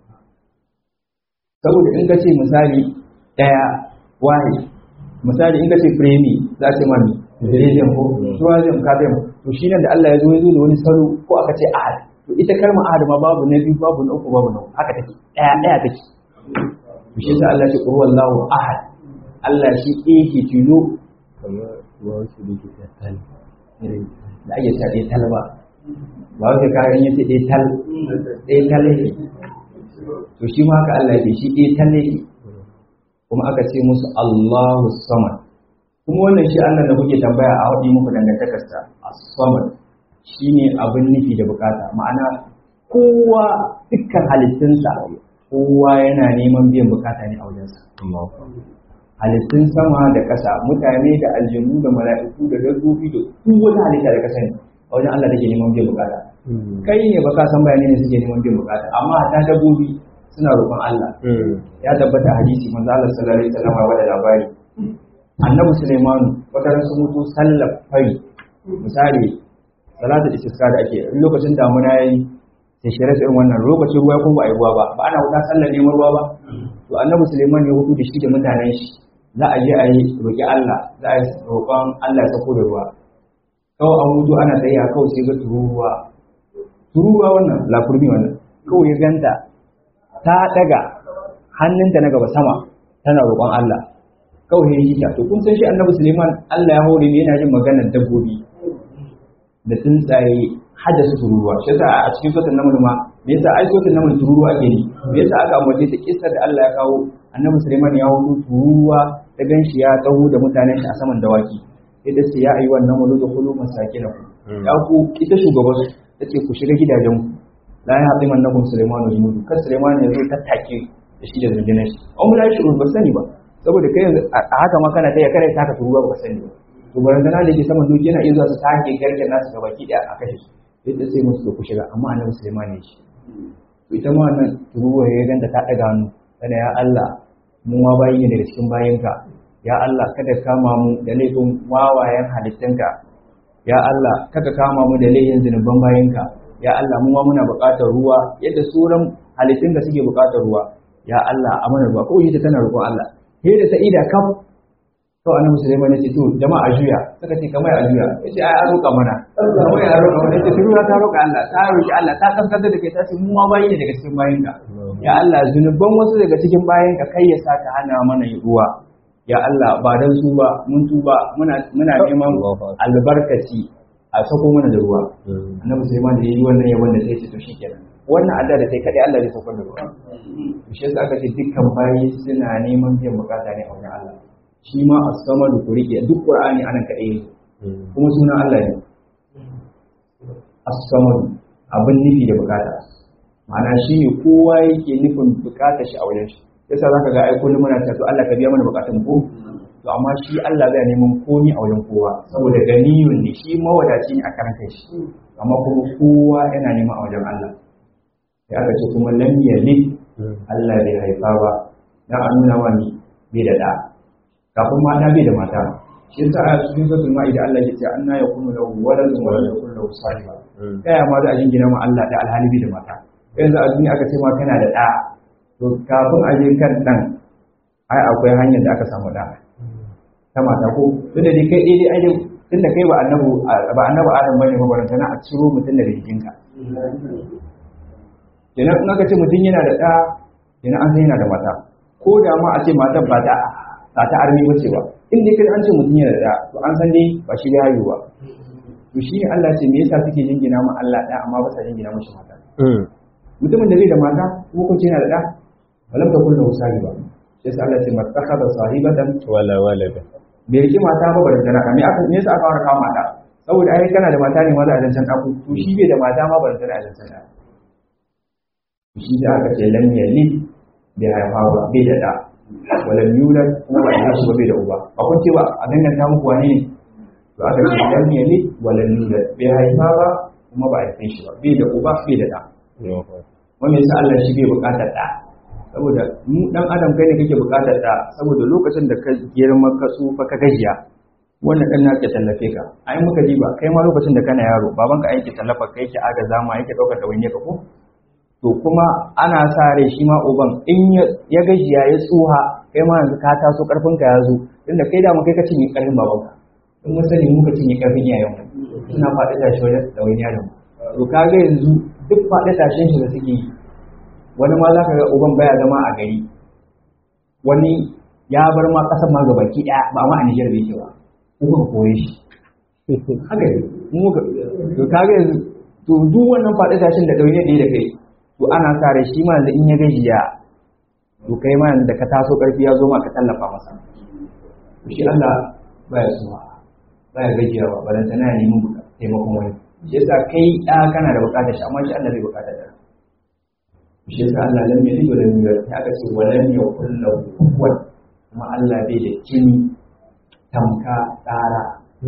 saboda in ka ce misali daya wahid misali in ka ce premi za ce mami zirejin ko tuwazin kafin to shi nan da Allah ya zo ya zo da wani salo ko aka ce ahad to ita kalmar ahad ma babu na biyu babu na uku babu na uku haka take daya daya take to shi yasa Allah ya ce qul wallahu ahad Allah shi yake tilo kamar wasu da ke tattali da ake ta ɗaya tal ba ba wata kayan yace ɗaya tal ɗaya tal yake to shi ma haka Allah yake shi ɗaya tal yake kuma aka ce musu Allahu samad kuma wannan shi Allah da kuke tambaya a waɗi muku dangantakarsa as-samad shine abin nufi da bukata ma'ana kowa dukkan halittunsa kowa yana neman biyan bukata ne a wajensa halittun sama da ƙasa mutane da aljanu da mala'iku da dabbobi da duk wata halitta da ƙasa ne a wajen Allah take neman biyan bukata kai ne baka san bayani ne suke neman biyan bukata amma ta dabbobi suna roƙon Allah ya tabbata hadisi manzo Allah sallallahu alaihi wasallam ya bada labari annabi Sulaiman wata ran sun mutu sallar fari misali salatul istisqa da ake in lokacin damuna yayi sai shirye irin wannan lokacin ruwa ko ba a yi ruwa ba ba ana wuta sallar neman ruwa ba to annabi Sulaiman ya hudu da shi da mutanen shi za a je a yi roƙi Allah za a yi roƙon Allah ya sako da ruwa kawai an mutu ana tsaye a kawai sai ga tururuwa tururuwa wannan lafurmi wannan kawai ya ganta ta daga hannunta na gaba sama tana roƙon Allah kawai ya yi ta to kun san shi annabi Suleiman Allah ya hore ne yana jin maganar dabbobi da tsuntsaye har da su tururuwa shi yasa a cikin sotan namun ma me yasa ai sotan namun tururuwa ake yi me yasa aka ambace ta kissar da Allah ya kawo annabi Suleiman ya hudu tururuwa ta ganshi ya taho da mutanen shi a saman dawaki sai da ce ya ayi wannan wani da kulu masakinaku ya ku ita shugaban ta ce ku shiga gidajen ku la ya haɗi mannakun Suleiman da junudu kan Suleiman ya zo tattake da shi da rundunar shi an mu shi ba sani ba saboda kai yanzu a haka ma kana taya kare taka turuwa ba sani ba to barandana da ke saman doki yana iya zuwa su take garken nasu ga baki daya a kashe su sai ta sai musu ku shiga amma annabi Suleiman ne shi to ita ma wannan turuwa ya ganta ta daga hannu kana ya Allah mu ma bayi ne daga cikin bayinka ya Allah kada kama mu da laifin wawayen halittunka ya Allah kada kama mu da laifin zinuban bayinka ya Allah mu ma muna buƙatar ruwa yadda sauran halittun da suke buƙatar ruwa ya Allah a mana ruwa ko ita tana roƙon Allah sai da ta ida kaf to annabi Sulaiman ya ce to jama'a juya suka ce kamar a juya ya ce ai an roƙa mana kamar ya roƙa mana ya ce ruwa ta roƙa Allah ta roƙi Allah ta kaskantar da kai ta ce mu ma bayi ne daga cikin bayin ka ya Allah zunuban wasu daga cikin bayin ka kai ya sa ta hana mana ruwa ya Allah ba dan su ba mun tuba muna muna neman albarkaci a sako mana da ruwa annabi Sulaiman da yayi wannan yabon da sai ce to shikenan wannan adda da kai kadai Allah zai saukar da ruwa shi yasa aka ce dukkan bayi suna neman biyan bukata ne a wajen Allah shi ma a sama da kurike duk ƙur'ani anan kaɗai ne kuma sunan Allah ne as-samad abin nufi da bukata ma'ana shi ne kowa yake nufin bukata shi a wajen shi yasa zaka ga ai kullum muna cewa Allah ka biya mana bukatun ko to amma shi Allah zai neman komi a wajen kowa saboda ganiyun ne shi mawadaci ne a karan kai shi amma kuma kowa yana neman a wajen Allah sai aka ce kuma lam yalid Allah bai haifa ba dan a nuna wa ni bai da da kafin mata bai da mata shi yasa a cikin suratul maida Allah ya ce anna yakunu lahu waladun wa lam yakun lahu sahiba kaya ma za a jingina ma Allah da alhali bai da mata yanzu a duniya aka ce ma kana da da to kafin a je kan dan ai akwai hanyar da aka samu da ta mata ko tun da dai kai dai ai tun da kai ba annabu ba annabu Adam bane ba baranta na a ciro mutum daga jikinka kenan in aka ce mutum yana da da kenan an san yana da mata ko da ma a ce matar ba ta ba ta armi bace ba in dai kai an ce mutum yana da to an san dai ba shi da haihuwa to shi ne Allah ce me yasa suke jingina ma Allah da amma ba sa jingina mashi mata mutumin da bai da mata kuma kun ce yana da da walam ta kullu sahiba sai sai Allah ce mattakhadha sahibatan wala walada bai riki mata ba bari tana me aka me yasa aka fara kawo mata saboda ai kana da mata ne ma za a zancan ɗaku to shi bai da mata ma bari tana a zancan ɗaku shi da aka ce lam yalid bai haifa ba bai da da walam yulad kuma ba ya shi ba bai da uba ba kun ce ba a danganta muku wani ne to aka ce lam yalid walam yulad bai haifa ba kuma ba a haife shi ba bai da uba bai da da wanda yasa Allah shi bai bukatar da saboda mu dan adam kai ne kake bukatar da saboda lokacin da ka girma ka tsufa ka gajiya wannan dan nake tallafe ka ai muka diba kai ma lokacin da kana yaro babanka aiki tallafa kai yake agaza ma yake daukar da wani ka ko to kuma ana sa rai shi ma uban in ya gajiya ya tsuha kai ma yanzu ka taso karfin ka ya zo tunda kai da mu kai ka cinye karfin babanka in mun sani muka cinye karfin iyayen mu suna faɗi tashi wajen da wani yaron to kaga yanzu duk faɗi tashin shi da suke yi wani ma za ka ga uban baya zama a gari wani ya bar ma ƙasar ma gabaki ɗaya ba ma a Nijar bai ke ba ko kuka koye shi haka ne mu ka to kaga yanzu to duk wannan faɗi tashin da ɗauye ɗaya da kai to ana sa rai shi ma yanzu in ya gajiya to kai ma yanzu da ka taso ƙarfi ya zo ma ka tallafa masa to shi Allah baya suwa baya gajiyawa ba dan tana neman taimakon wani shi yasa kai ɗa kana da buƙatar shi amma shi Allah bai buƙatar da shi yasa Allah lam yalid wa lam yulad ya aka ce wa lam yakul lahu kufuwan kuma Allah bai da kini tamka tsara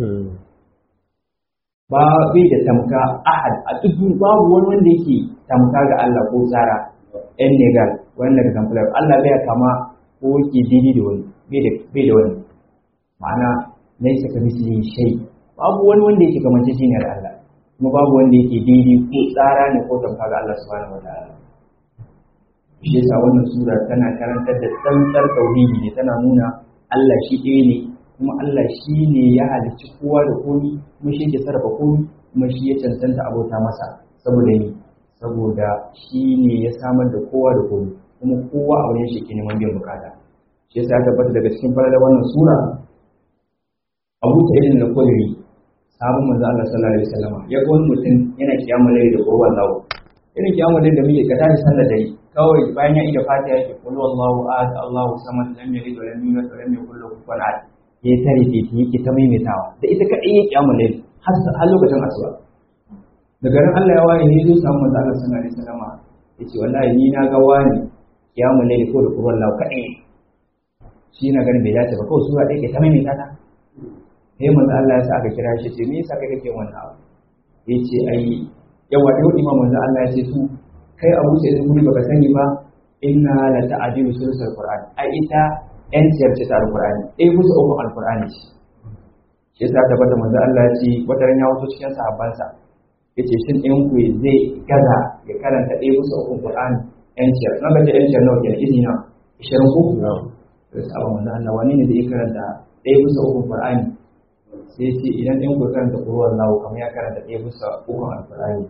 ba bai da tamka ahad a duk babu wani wanda yake tamka ga Allah ko tsara ɗan negal wani daga kamfular Allah bai kama ko yake didi da wani bai da wani ma'ana laisa ka misli shay babu wani wanda yake kamance shi ne da Allah kuma babu wanda yake didi ko tsara ne ko tamka ga Allah subhanahu wataala shi yasa wannan sura tana karantar da tsantsar tauhidi ne tana nuna Allah shi ɗaya ne kuma Allah shi ne ya halicci kowa da komi kuma shi ke sarrafa komi kuma shi ya cancanta abota masa saboda ni saboda shi ne ya samar da kowa da komi kuma kowa a wurin shi ke neman biyan bukata shi yasa ya tabbata daga cikin falalar wannan sura Abu Sa'id al-Khudri sabon manzo Allah sallallahu alaihi wasallam ya ga wani mutum yana kiyamul layl da qur'an lawo irin kiyamul layl da muke ka tashi sallar dare kawai bayan ya ida fatiha yake qul wallahu ahad Allahu samad lam yalid wa lam yulad wa lam yakul lahu kufuwan ahad ya tare titi yake ta maimaitawa da ita kadai ya kiyamul layl har lokacin asuba da garin Allah ya waye ne zo samu manzo Allah sallallahu alaihi wasallam yace wallahi ni na ga wani kiyamul layl ko da qur'an lawo kadai shi na ganin bai dace ba kawai sura ɗaya ke ta maimaita ta sai manzo Allah ya sa aka kira shi ce me yasa kai kake wannan abu yace ai yawa da imam manzo Allah ya ce su kai Abu Sa'id al baka sani ba inna la ta'dilu sulsul qur'an ai ita yan ciyar ce ta alqur'ani eh musu uku alqur'ani ce shi yasa ta bada manzo Allah ya ce wata ran ya wato cikin sahabbansa yace shin ɗayan ku zai gaza ya karanta ɗaya musu uku qur'ani yan ciyar na ga yan ciyar nawa kenan izina 20 ku sai sabon manzo Allah wani ne zai karanta ɗaya bisa ukun Qur'ani sai ce idan ɗan ku karanta ƙurwar lawo kamar ya karanta ɗaya bisa ukun alƙur'ani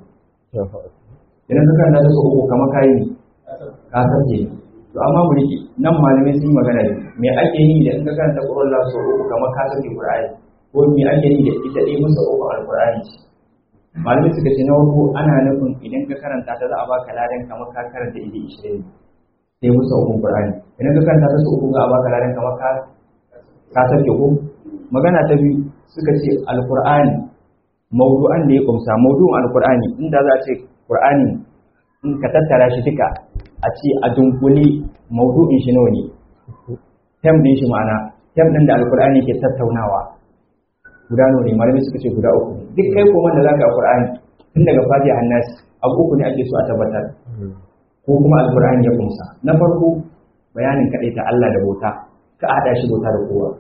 idan ka karanta ta uku kamar kayi ne ka sace to amma mu rike nan malamai sun yi magana ne me ake yi da in ka karanta ƙurwar lawo sau uku kamar ka sace Qur'ani ko me ake yi da ita ɗaya bisa ukun alƙur'ani ce malamai suka ce na farko ana nufin idan ka karanta ta za a baka ladan kamar ka karanta ido ishirin sai musu ukun Qur'ani idan ka karanta ta su uku za a baka ladan kamar ka ka sauke ko magana ta biyu suka ce alqur'ani mawdu'an da ya kumsa mawdu'un alqur'ani inda za a ce qur'ani in ka tattara shi duka a ce a dunkule mawdu'in shi nawa ne tem din shi ma'ana tem din da alqur'ani ke tattaunawa guda nawa ne malamai suka ce guda uku ne duk kai kuma da zaka alqur'ani tun daga fatiha annas abu uku ne ake so a tabbatar ko kuma alqur'ani ya kumsa na farko bayanin kadai ta Allah da bauta ka hada shi bauta da kowa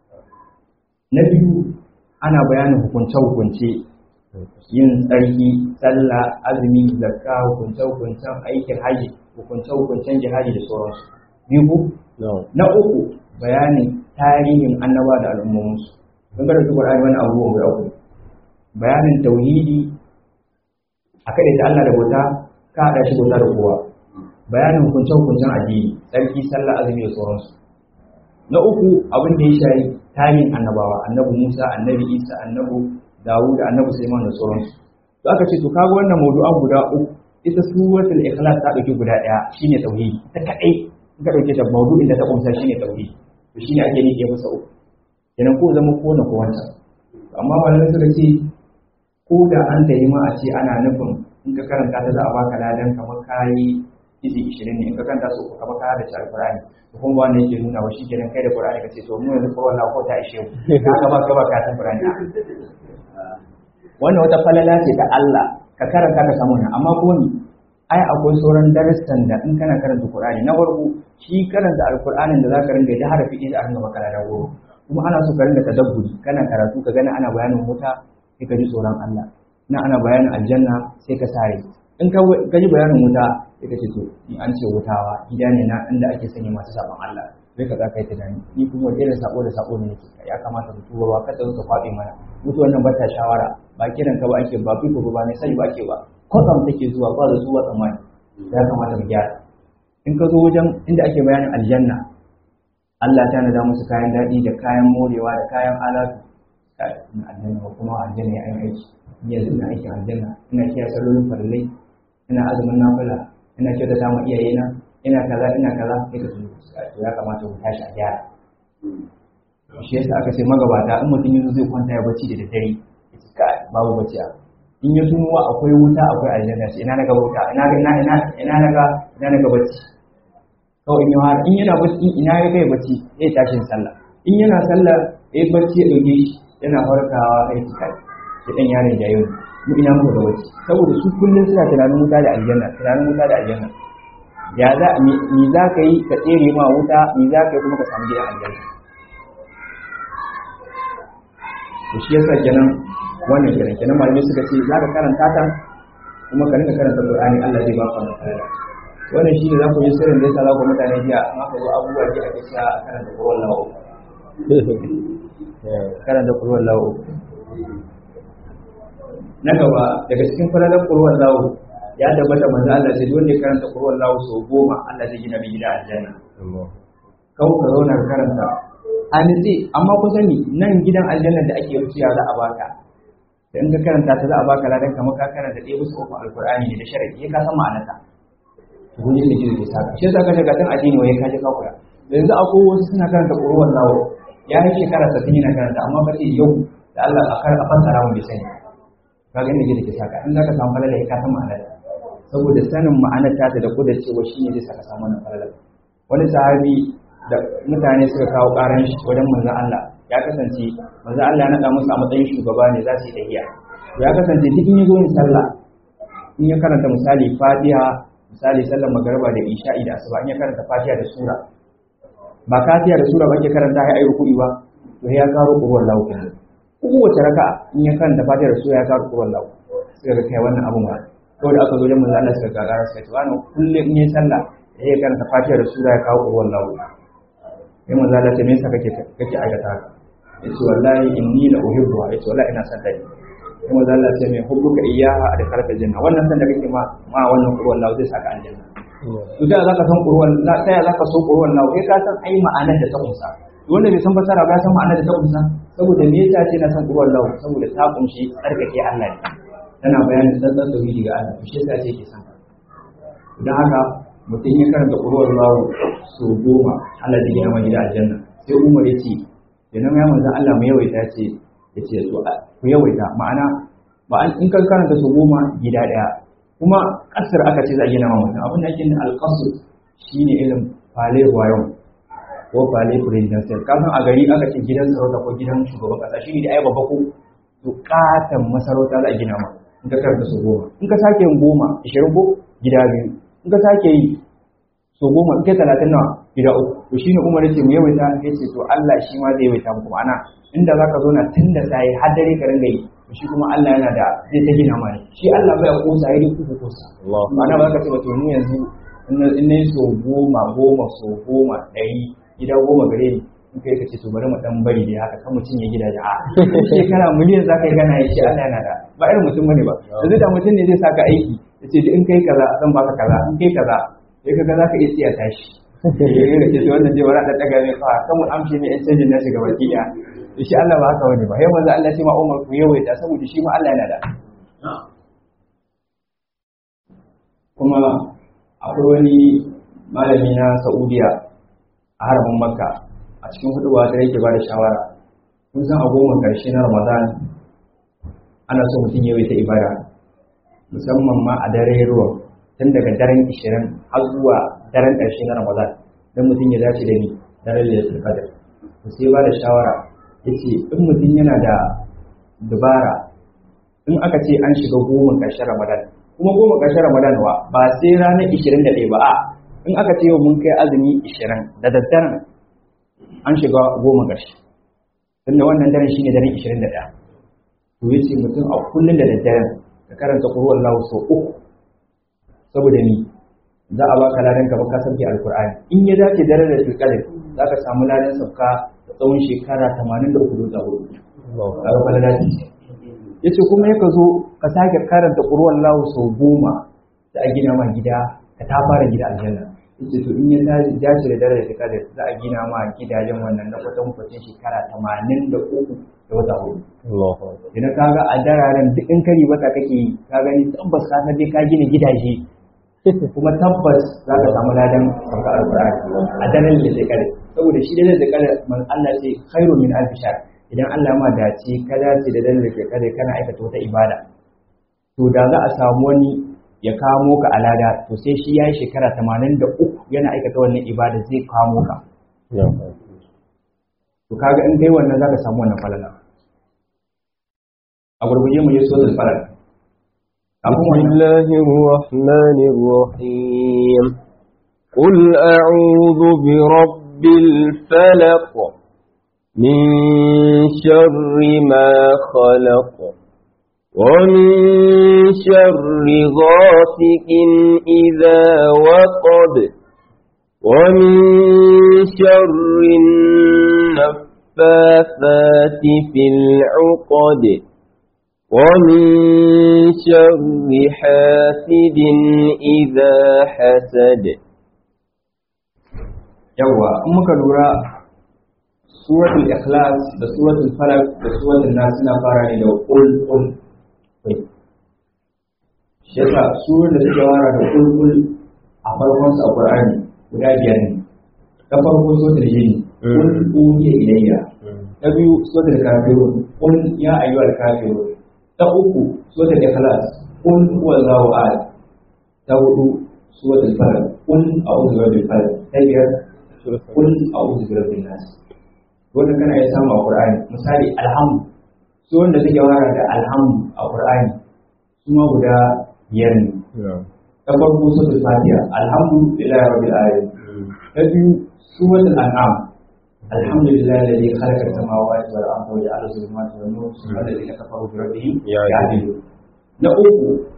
na biyu ana bayanin hukunce-hukunce yin tsarki sallah azumi zakka hukunce-hukuncen aikin haji hukunce-hukuncen jihadi da sauransu biyu na uku bayanin tarihin annaba da al'ummominsu don ga da Qur'ani wani abubuwan guda uku bayanin tauhidi a kaɗai ta Allah da bauta ka haɗa shi bauta da kowa bayanin hukunce-hukuncen addini tsarki sallah azumi da sauransu na uku abin da ya shayi tarihin annabawa annabi Musa annabi Isa annabi Dawud annabi Sulaiman da sauransu to aka ce to kaga wannan mawdu'an guda uku ita suratul ikhlas ta dauki guda daya shine tauhidi ta kadai in ka dauke ta mawdu'in da ta kunsa shine tauhidi to shine ake nike masa uku kenan ko zama ko na ko wancan amma malamai suka ce ko da an tayi ma a ce ana nufin in ka karanta ta za a baka ladan kamar kayi izi 20 ne in ka karanta su kamar ka da alqur'ani to kuma ba wanda yake nuna wa shikenan kai da qur'ani kace to mu yanzu ko wallahi ko ta ishe mu ka ba ka ba ka ta qur'ani wannan wata falala ce ta Allah ka karanta ka samu nan amma ko ni ai akwai sauran darussan da in kana karanta qur'ani na farko shi karanta alqur'anin da zaka ringa da harafi da an gaba kana da goro kuma ana so ka ringa tadabburi kana karatu ka gani ana bayanin wuta sai ka ji tsoron Allah na ana bayanin aljanna sai ka sare in ka ji bayanin wuta sai ka ce to ni an ce wutawa gida ne na inda ake sanya masu sabon Allah sai ka zaka yi tunani ni kuma wani irin sako da sako ne nake ya kamata mu tuba ba kada ka kwabe mana mutu wannan bata shawara ba kiran ka ba ake ba fiko ba ne sai ba ake ba kwatsam take zuwa ba da zuwa tsammani ya kamata mu gyara in ka zo wajen inda ake bayanin aljanna Allah ta nada musu kayan daɗi da kayan morewa da kayan alatu na aljanna ko kuma aljanna ya aiki yanzu ina aikin aljanna ina kiyaye sallolin farillai ina azumin nafila ina kyautata ma iyayena ina kaza ina kaza sai ka tuni to ya kamata mu tashi a gyara shi yasa aka ce magabata in mutum yanzu zai kwanta ya bacci da daddare ya ce kai babu bacci a in ya tunuwa akwai wuta akwai aljanna ce ina naga wuta ina ga ina ina ina naga ina naga bacci kawai in har in yana bacci ina ya kai bacci zai tashi sallah in yana sallah ya bacci ya dauke shi yana farkawa ya ci kai da dan yaron jayo mu ina muka da bacci saboda su kullum suna tunanin wuta da aljanna tunanin wuta da aljanna ya za mi za ka yi ka tsere ma wuta mi za ka yi kuma ka samu gidan aljanna to shi yasa kenan wannan kenan kenan malamai suka ce za ka karanta ta kuma ka rinka karanta Qur'ani Allah zai baka nasara wannan shi ne za ku yi sirrin da yasa za ku mutane jiya amma ka zo abubuwa da ake cewa a karanta Qur'an lawo karanta Qur'an lawo na gaba daga cikin falalar Qur'an lawo ya tabbata manzo Allah sai wanda ya karanta Qur'an lawo sau goma Allah zai gina mai gida aljanna kawo ka zauna ka karanta a nitse amma ku sani nan gidan aljanna da ake wuciya za a baka da in ka karanta ta za a baka ladan kamar ka karanta ɗaya bisa uku alkur'ani ne da sharadi ya ka san ma'anarta to kun da jiya ke saka shi yasa kaje gatan addini wai ka je ka kula yanzu akwai wasu suna karanta qur'an lawo ya yi shekara 60 yana karanta amma kace yau da Allah a kar a fassara mu bai sani kaga inda jiya ke saka in zaka samu falala ka san ma'anarta saboda sanin ma'anar ta da kudar cewa shine zai saka samu wannan falala wani sahabi da mutane suka kawo karan shi wajen manzon Allah ya kasance manzon Allah ya nada musu a matsayin shugaba ne za su yi tahiya ya kasance duk in yazo yin sallah in ya karanta misali Fatiha misali sallar magariba da Isha'i da Asuba in ya karanta Fatiha da sura ba Fatiha da sura ba ke karanta ya ayi ruku'i ba to ya karo qur'an lahu kenan kowace raka in ya karanta Fatiha da sura ya karo qur'an lahu sai ga kai wannan abun ba kawai da aka zo wajen manzon Allah suka gagara suka ce wani kullum in yi sallah ya karanta Fatiha da sura ya kawo qur'an lahu sai manzo Allah ce me yasa kake kake aikata haka yace wallahi inni la uhibbuha yace wallahi ina son ta ne kuma manzo Allah ce mai hubbuka iyyaha da karka janna wannan san da kake ma ma wannan kurwan lawo zai saka aljanna to da zaka san kurwan la ta ya zaka so kurwan lawo kai ka san ai ma'anar da ta kunsa wanda bai san fasara ba ya san ma'anar da ta kunsa saboda me yasa ce na san kurwan lawo saboda ta kunshi tsarkake Allah ne tana bayanin tsantsan tauhidi ga Allah shi yasa ce ke san dan haka mutum ya karanta kurwan lawo so goma Allah zai gina gida aljanna sai Umar ya ce idan ya manzan Allah mu yawaita ce ya ce to ku yawaita ma'ana ba an in kan karanta su goma gida daya kuma kasar aka ce za a gina ma mutum abin da ake yin alƙasur shine irin fale wayon ko fale presidential kasan a gari aka ce gidan sarauta ko gidan shugaban kasa shine da ai babba ko to katan masarauta za a gina ma in ka karanta su goma in ka sake yin goma ishirin ko gida biyu in ka sake yi so goma in kai talatin nawa gida uku to shine Umar yace mu yawaita yace to Allah shi ma zai yawaita muku ma'ana inda zaka zo na tun da sai har dare ka ringa yi to shi kuma Allah yana da zai ta gina mana shi Allah bai kosa yayi duk ku kosa ma'ana ba ka ce ba to ni yanzu in nayi so goma goma so goma ɗari gida goma gare ni in kai ka ce to bari mu dan bari dai haka kan mutum ya gidaje a shekara miliyan zaka yi gana ya ce Allah yana da ba irin mutum bane ba yanzu da mutum ne zai saka aiki yace in kai kaza zan baka kaza in kai kaza sai kaga zaka iya tsiya tashi yana ce to wannan jewa da daga mai fa kan mu amshe ne yan canjin nashi ga baki daya to shi Allah ba haka wani ba yau manzo Allah ce ma Umar ku yawaita saboda shi ma Allah yana da kuma akwai wani malami na Saudiya a harbin Makka a cikin huduwa da yake ba da shawara kun san a goma karshe na Ramadan ana so mutum yawaita ibada musamman ma a dare ruwa tun daga daren 20 har zuwa daren ƙarshe na Ramadan don mutum ya dace da ni daren Lailatul Qadr to sai ba da shawara yace in mutum yana da dubara in aka ce an shiga goma ƙarshen Ramadan kuma goma ƙarshen Ramadan wa ba sai ranar 21 ba a in aka ce yau mun kai azumi 20 da daddaren an shiga goma ƙarshe tunda wannan daren shine daren 21 to yace mutum a kullun da daddaren ka karanta Qur'an Allah sau uku saboda ni za a baka ladan ka baka sauke alkur'ani in ya dace dare da tilkalin za ka samu ladan sauka da tsawon shekara 83 da hudu kaga fa ladan ya ce kuma yaka zo ka sake karanta ƙurwan lahu sau goma da a gina ma gida ka ta fara gida aljanna yace to in ya dace da dare da tilkalin za a gina ma gidajen wannan na kwatan kwatan shekara 83 da wata hudu idan kaga a dararen duk in kari wata kake yi ka gani tabbas ka san dai ka gina gidaje kuma tabbas za ka samu ladan sauka alkur'ani a daren da zai kare saboda shi daren da kare man Allah ce khairu min alf shahr idan Allah ma dace ka dace da daren da ke kare kana aikata wata ibada to da za a samu wani ya kamo ka alada to sai shi yayi shekara 83 yana aikata wannan ibada zai kamo ka to kaga in kai wannan zaka samu wannan falala a gurguje mu je suratul falaq بسم الله الرحمن الرحيم قل أعوذ برب الفلق من شر ما خلق ومن شر غاسق إذا وقب ومن شر النفاثات في العقد ومن شر حاسد إذا حسد yawa in muka lura suratul ikhlas da suratul falaq da suratul nas suna fara ne da qul qul shi yasa surar da suke fara da qul qul a farkon su a qur'ani guda biyar ne ta farko suratul jin qul uhiya ilayya ta biyu suratul kafirun qul ya ayyuhal kafirun ta uku suratul ikhlas qul huwallahu ahad ta hudu suratul falaq qul a'udhu birabbil falaq ta biyar qul a'udhu birabbin nas wannan kana ya samu a qur'ani misali alhamdu su wanda suke fara da alhamdu a qur'ani su ma guda biyar ne ta farko suratul fatiha alhamdulillahi rabbil alamin ta biyu suratul an'am الحمد لله الذي خلق السماوات والارض وجعل الظلمات والنور ثم الذين كفروا بربهم يعدلون نقول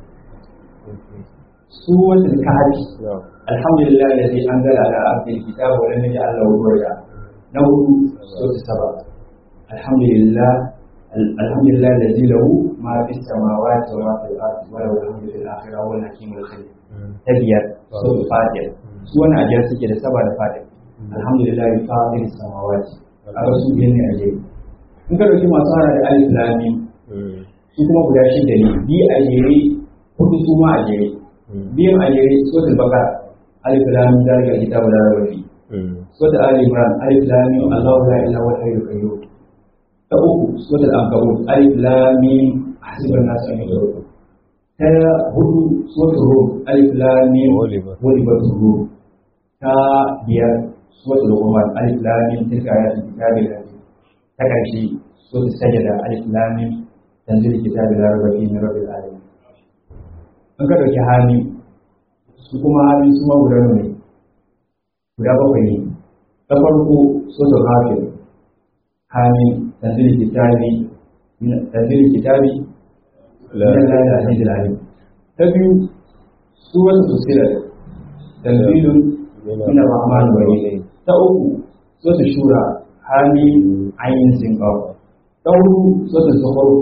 سورة الكهف الحمد لله الذي انزل على عبده الكتاب ولم يجعل له عوجا نقول سورة السبع alhamdulillah alhamdulillah alladhi lahu ma fi samawati wa ma fil ardi wa lahu alhamdu fil akhirati wal hakimul khabir ta biyar suratul fatiha su wani ajiyar suke da saba da fatiha alhamdulillah fatir samawati kaga su biyan ne a jere in ka dauki masu hana da alif lam mim su kuma guda shida ne bi a jere hudu su ma a jere biyan a jere suratul baqara alif lam mim zalika kitabu la raiba fi suratul ali imran alif lam mim allahu la ilaha illa huwal qayyum ta uku suratul ankabut alif lam mim hasiban nasu an yadruku ta hudu suratul rum alif lam mim walibatul rum ta biyar suratul luqman alif lam mim tilka ayatul kitabil hakim ta karshe suratul sajda alif lam mim tanzil kitabil la raiba fihi min rabbil alamin an ka dauki hami su kuma hami su ma guda ne guda bakwai ne ta farko suratul ghafir hami tanzil kitabi tanzil kitabi la ilaha illa allah ta biyu suratul fusilat tanzilun min ar-rahman ar-rahim ta uku suratul shura hami ayin sinqaf ta hudu suratul zukhruf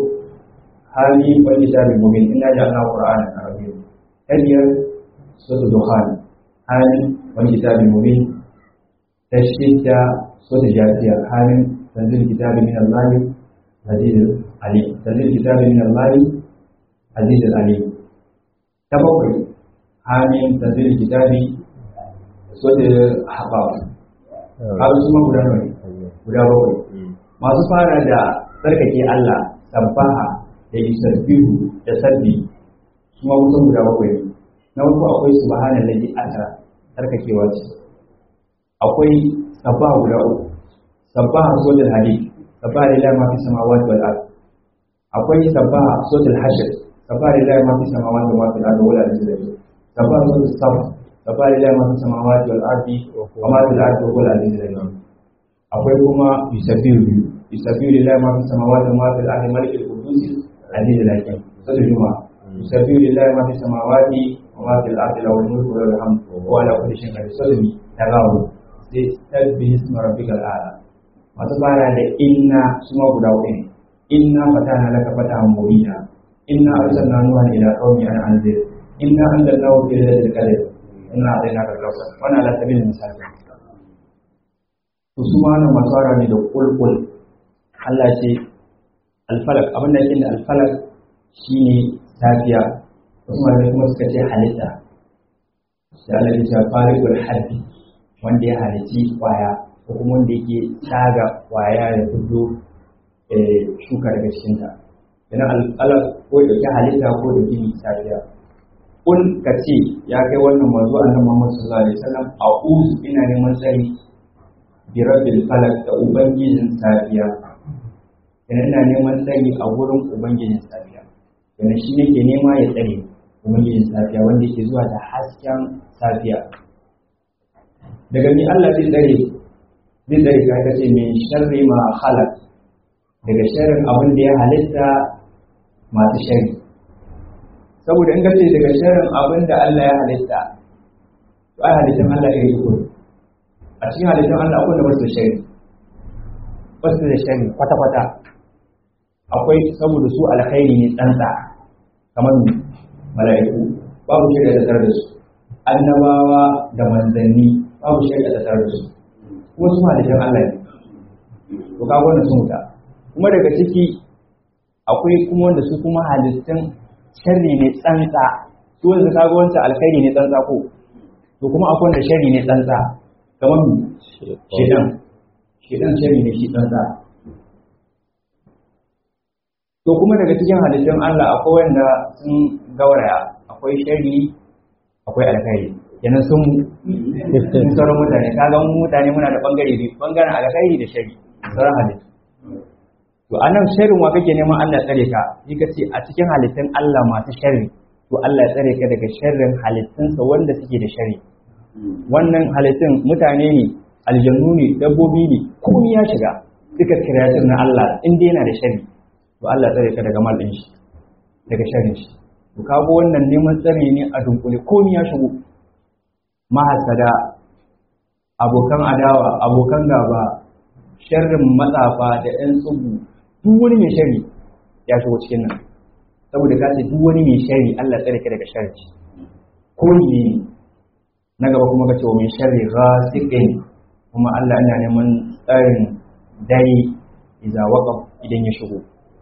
hami wal kitabil mubin inna ja'alna qur'ana arabiyyan ta biyar suratul dukhan hami wal kitabil mubin ta shidda suratul jasiya hami tanzil kitabi min allah aziz alim tanzil kitabi min allah aziz alim ta bakwai hami tanzil kitabi suratul ahqaf har su ma guda nawa guda bakwai masu fara da tsarkake Allah sabbaha da yusabbihu da sabbi su ma kusan guda bakwai na uku akwai subhanallahi asra tsarkakewa ce akwai sabbaha guda uku sabbaha suratul hadid sabbaha lillahi ma fi samawati wal ard akwai sabbaha suratul hashr sabbaha lillahi ma fi samawati wa ma fil ardi wal ardi sabbaha suratul saf sabbaha lillahi ma fi samawati wal ardi wa ma fil ardi wal ardi akwai kuma yusabbihu yusabbihu lillahi ma fi samawati wa ma fil ardi malikul qudus aziz al-hakim sura juma yusabbihu lillahi ma fi samawati wa ma fil ardi lahu al-mulku wa lahu al-hamdu wa ala kulli shay'in qadir sura mi tagawu sai tasbihu isma rabbikal a'la masu fara da inna suma guda uku ne inna fatana laka fatahan mubina inna arsalna nuha ila qaumi an anzir inna anzalnahu fi lailatul qadr inna a'tainaka al-kawthar wannan ala sabilil misali to su ma nan masu fara ne da kulkul Allah ce alfalak abin da yake da alfalak shine safiya wasu malamai kuma suka ce halitta da Allah ya ce farikul haddi wanda ya halitti kwaya ko kuma wanda yake tsaga kwaya ya fito shuka daga cikinta yana alfalak ko da ke halitta ko da gini safiya kun ka ce ya kai wannan manzo annabi Muhammad sallallahu alaihi wasallam a'udhu ina neman tsari bi rabbil falak da ubangijin safiya yana ina neman tsari a wurin ubangijin safiya yana shi ne ke nema ya tsare ubangijin safiya wanda yake zuwa da hasken safiya daga ni Allah zai tsare zai tsare ka kace min sharri ma khalaq daga sharrin abin da ya halitta masu sharri saboda in kace daga sharrin abin da Allah ya halitta to ai halittan Allah ya yi a cikin halittun Allah akwai da basu da shari basu da shari kwata-kwata akwai saboda su alkhairi ne tsantsa kamar mala'iku babu shari'a da tare da su annabawa da manzanni babu shari'a da tare da su kuma su halittun Allah ne to kaga wannan sun wuta kuma daga ciki akwai kuma wanda su kuma halittun sharri ne tsantsa su wanda kaga wancan alkhairi ne tsantsa ko to kuma akwai wanda sharri ne tsantsa kamar shedan shedan shari ne shi tsantsa to kuma daga cikin halittun Allah akwai wanda sun gauraya akwai shari akwai alkhairi kenan sun sun sauran mutane ka ga mutane muna da bangare biyu bangaren alkhairi da shari sauran halittu to anan sharrin wa kake neman Allah tsare ka shi kace a cikin halittun Allah masu sharri to Allah ya tsare ka daga sharrin halittunsa wanda suke da shari wannan halittun mutane ne aljannu ne dabbobi ne komai ya shiga duka kiratun na Allah in dai yana da shari to Allah tsare ka daga malin shi daga sharrin shi to kago wannan neman tsare ne a dunkule komai ya shigo mahasada abokan adawa abokan gaba sharrin matsafa da ɗan tsubu duk wani mai shari ya shigo cikin nan saboda ka ce duk wani mai shari Allah tsare ka daga sharri ko ne na gaba kuma ka ce wa min sharri ghasiqin kuma Allah yana neman tsarin dare idza waqaf idan ya shigo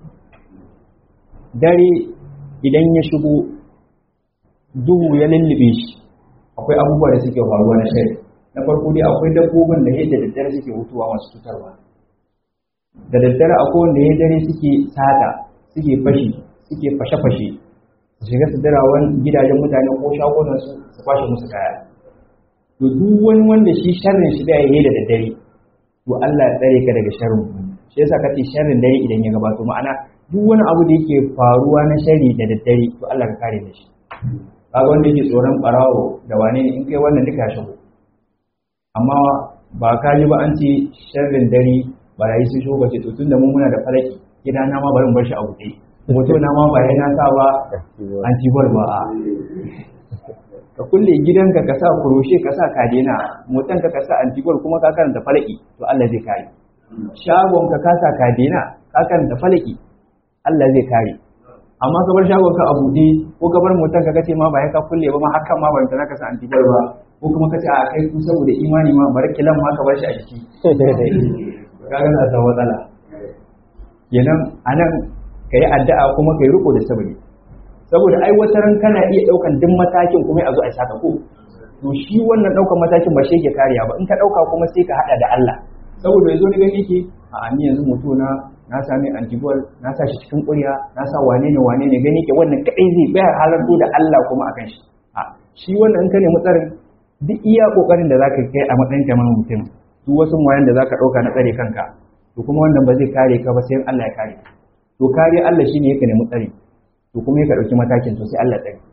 dare idan ya shigo duhu ya lullube shi akwai abubuwa da suke faruwa na shari na farko dai akwai dabbobin da yadda daddare suke hutuwa masu cutarwa da daddare akwai wanda ya dare suke sata suke fashi suke fashe-fashe su shiga su dirawan gidajen mutane ko shagunan su su kwashe musu kaya to duk wani wanda shi sharrin shi da yayi da daddare to Allah ya tsare ka daga sharrin shi yasa kace sharrin dare idan ya gabato ma'ana duk wani abu da yake faruwa na sharri da daddare to Allah ka kare da shi kaga wanda yake tsoron barawo da wane ne in kai wannan duka ya shigo amma ba ka ji ba an ce sharrin dare barayi sun shigo ba ce to tunda mun muna da falaki gida na ma bari mu bar shi a buɗe hoto na ma ba yana sa ba antibol ba a ka kulle gidanka ka sa kuroshe ka sa kadena motan ka ka sa antibol kuma ka karanta falaki to Allah zai kare shagon ka ka sa kadena ka karanta falaki Allah zai kare amma ka bar shagon ka a buɗe ko ka bar motan ka kace ma ba ya ka kulle ba ma hakan ma ban ka sa antibol ba ko kuma kace a kai ku saboda imani ma bar kilan ma ka bar shi a jiki kaga na ta matsala kenan anan ka yi addu'a kuma ka yi riko da sabari saboda ai wata ran kana iya ɗaukan duk matakin kuma a zo a saka ko to shi wannan ɗaukan matakin ba shi yake kariya ba in ka ɗauka kuma sai ka haɗa da Allah saboda yanzu ni gani yake a ni yanzu mutu na na sami antibol na sa shi cikin ƙurya na sa wane ne wane ne gani ke wannan kaɗai zai bayar halarto da Allah kuma akan shi a shi wannan in ka nemi tsarin duk iya ƙoƙarin da zaka kai a matsayin kamar mutum duk wasu wayan da zaka ɗauka na tsare kanka to kuma wannan ba zai kare ka ba sai Allah ya kare ka to kare Allah shine yake nemi tsari to kuma yake dauki matakin to sai Allah tsari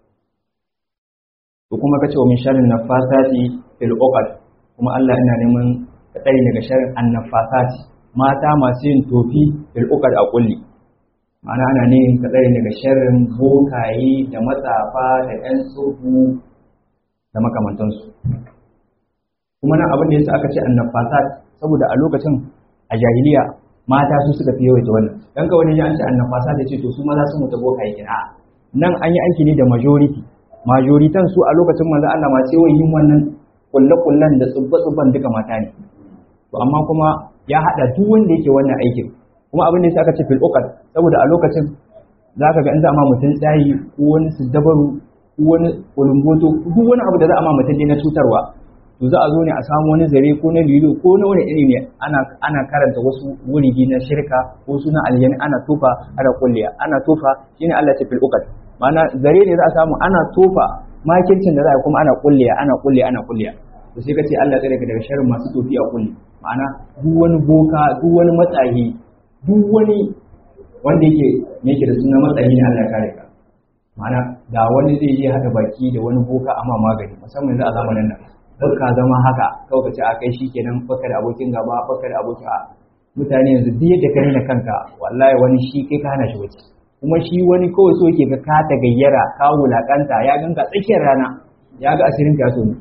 to kuma kace wa min sharrin nafasati fil uqad kuma Allah ina neman tsari daga sharrin annafasati mata masu yin tofi fil uqad a kulli ma'ana ana ne ka tsari daga sharrin bokaye da matsafa da ƴan tsohu da makamantansu kuma nan abin da yasa aka ce annafasat saboda a lokacin a jahiliya mata su suka fi yawaita wannan dan ka wani ya an ce annafasa da ce to su maza su mutu boka yake a nan an yi aiki ne da majority majoritan su a lokacin manzo Allah ma sai yin wannan kulle kullen da tsubba tsubban duka mata ne to amma kuma ya hada duk wanda yake wannan aikin kuma abin da yasa aka ce fil uqad saboda a lokacin zaka ga in za a ma mutum tsayi ko wani siddabaru ko wani ulumboto duk wani abu da za a ma mutum ne na cutarwa to za a zo ne a samu wani zare ko na lilo ko na wani iri ne ana ana karanta wasu wurigi na shirka ko suna aljani ana tofa ana kulliya ana tofa shine Allah ta fil uqad ma'ana zare ne za a samu ana tofa makircin da za a kuma ana kulliya ana kulliya ana kulliya to sai kace Allah tsare ka daga sharrin masu tofi a kulli ma'ana duk wani boka duk wani matsayi duk wani wanda yake me yake da suna matsayi ne Allah ya kare ka ma'ana da wani zai je hada baki da wani boka amma magani musamman yanzu a zamanin nan ka zama haka kawai ka ce a kai shi kenan baka da abokin gaba baka da abokin a mutane yanzu duk yadda ka nuna kanka wallahi wani shi kai ka hana shi wuce kuma shi wani kawai so yake ka ka ta gayyara ka wulakanta ya ganka tsakiyar rana ya ga asirin ka so ne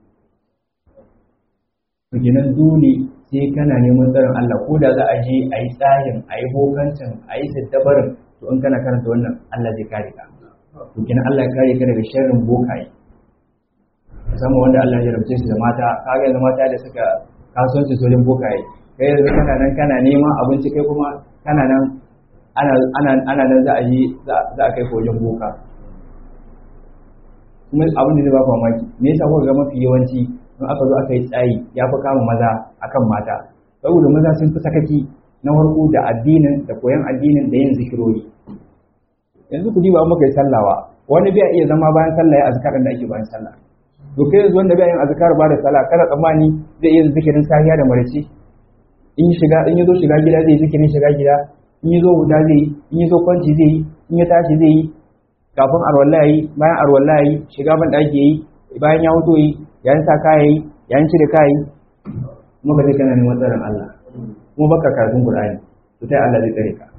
to kenan dole sai kana neman tsarin Allah ko da za a je a yi tsarin a yi bokancin a yi siddabarin to in kana karanta wannan Allah zai kare ka to kenan Allah ya kare ka daga sharrin bokaye musamman wanda Allah ya rabce su da mata kaga yanzu mata da suka kasuwanci sojin bokaye kai yanzu kana nan kana neman abinci kai kuma kana nan ana ana ana nan za a yi za a kai wajen boka kuma abin da zai ba ku mamaki me yasa kuka ga mafi yawanci in aka zo aka yi tsayi ya fi kama maza akan mata saboda maza sun fi sakaki na farko da addinin da koyon addinin da yin zikirori yanzu ku diba muka yi sallawa wani bai iya zama bayan sallah ya azkarin da ake bayan sallah to kai yanzu wanda bai yin azkar ba da sallah kada tsammani zai iya zikirin safiya da marici in shiga in yazo shiga gida zai zikirin shiga gida in yazo huda zai in yazo kwanci zai yi in ya tashi zai yi kafin arwalla yi bayan arwalla yi shiga ban daki yi bayan ya wuto yi yayin sa kaya yi yayin cire kaya yi kuma ka kana neman tsaron Allah kuma baka karatun Qur'ani to sai Allah zai tsare ka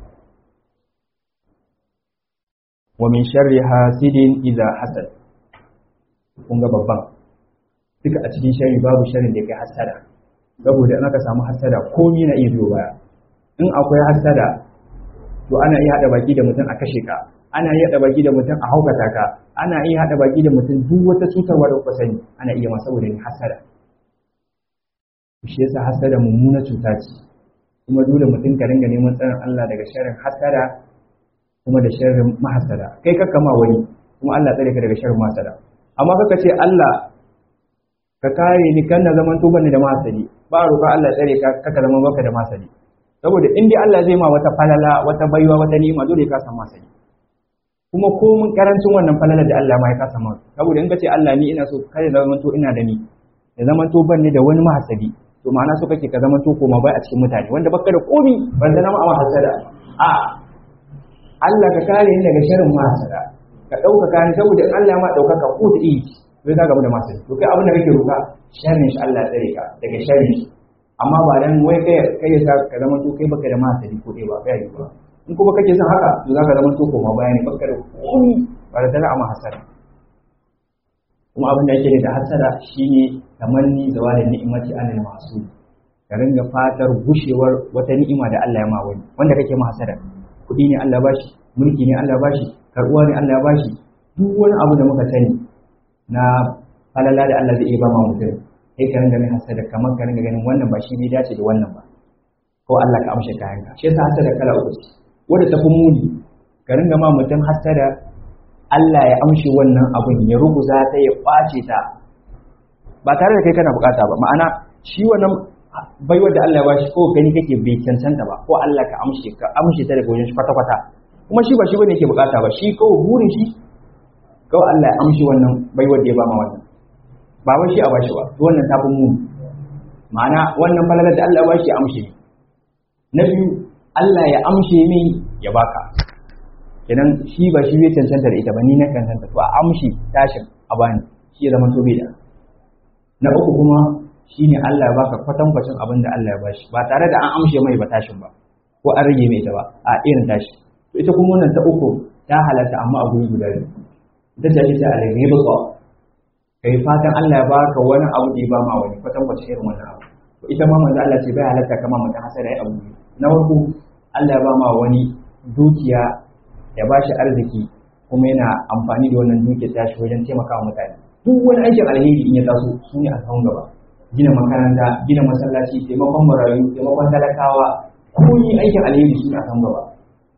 wa min sharri hasidin idza hasad kun ga babban duka a cikin shari babu sharin da ya kai hasada saboda in aka samu hasada komi na iya biyo baya in akwai hasada to ana iya haɗa baki da mutum a kashe ka ana iya haɗa baki da mutum a haukata ka ana iya haɗa baki da mutum duk wata cutarwa da kuka sani ana iya ma saboda ni hasada shi yasa hasada mummuna cuta ce kuma dole mutum ka ringa neman tsarin Allah daga sharrin hasada kuma da sharrin mahasada kai ka kama wani kuma Allah tsare ka daga sharrin mahasada amma kaka ce Allah ka kare ni kan na zaman tuban ni da mahasadi ba roƙa Allah tsare ka kaka zaman baka da mahasadi saboda in dai Allah zai ma wata falala wata baiwa wata ni'ima dole ka samu mahasadi kuma ko mun karancin wannan falala da Allah ma ya kasa ma saboda in ka ce Allah ni ina so kada zaman to ina da ni da zaman to ban ni da wani mahasadi to ma'ana so kake ka zama to koma bai a cikin mutane wanda baka da komi ban da nama a hasada a Allah ka kare ni daga sharrin mahasada ka dauka kare saboda in Allah ma dauka ka ko da yi sai ka gaba da masu to kai abin da kake roka sharrin shi Allah ya tsare ka daga sharrin shi amma ba dan wai kai kai ya ka zama to kai baka da mahasadi ko dai ba kai yi ba in kuma kake son haka to zaka zama to koma bayani baka da komi ba da tana amma hasada kuma abin da yake da hasada shine tamanni zawalin ni'imati alal masu ka ringa fatar gushewar wata ni'ima da Allah ya ma wani wanda kake ma hasada kudi ne Allah bashi mulki ne Allah bashi karuwa ne Allah bashi duk wani abu da muka sani na falala da Allah zai iya ba ma mutum sai ka ringa mai hasada kamar ka ringa ganin wannan ba shi ne dace da wannan ba ko Allah ka amshe kayan ka shi yasa hasada kala uku ce wanda ta fi muni ka ringa ma mutum hasada Allah ya amshe wannan abun ya ruguza ta ya kwace ta ba tare da kai kana bukata ba ma'ana shi wannan baiwar da Allah ya bashi ko gani kake bai cancanta ba ko Allah ka amshe ka amshe ta daga wajen shi kwata kwata kuma shi ba shi bane yake bukata ba shi kawai burin shi kawai Allah ya amshe wannan baiwar da ya ba ma wannan ba wai shi a bashi ba wannan ta fi mu ma'ana wannan falalar da Allah ya bashi ya amshe na biyu Allah ya amshe min ya baka kenan shi ba shi bai cancanta da ita ba ni na cancanta to a amshi tashin a bani shi ya zama to bai da na uku kuma shine Allah ya baka kwatankwacin abin da Allah ya bashi ba tare da an amshe mai ba tashin ba ko an rage mai ita ba a irin tashi to ita kuma wannan ta uku ta halatta amma a guri guda biyu ita ce ita al-ghibqa kai fatan Allah ya baka wani abu da ya ba ma wani kwatankwacin irin wannan abu to ita ma manzo Allah ce bai halatta kama mutum hasara ya abu na farko Allah ya ba ma wani dukiya ya bashi arziki kuma yana amfani da wannan dukiya tashi wajen taimakawa mutane duk wani aikin alheri in ya taso su ne a kan gaba gina makaranta gina masallaci taimakon marayu taimakon talakawa ko yi aikin alheri su ne a kan gaba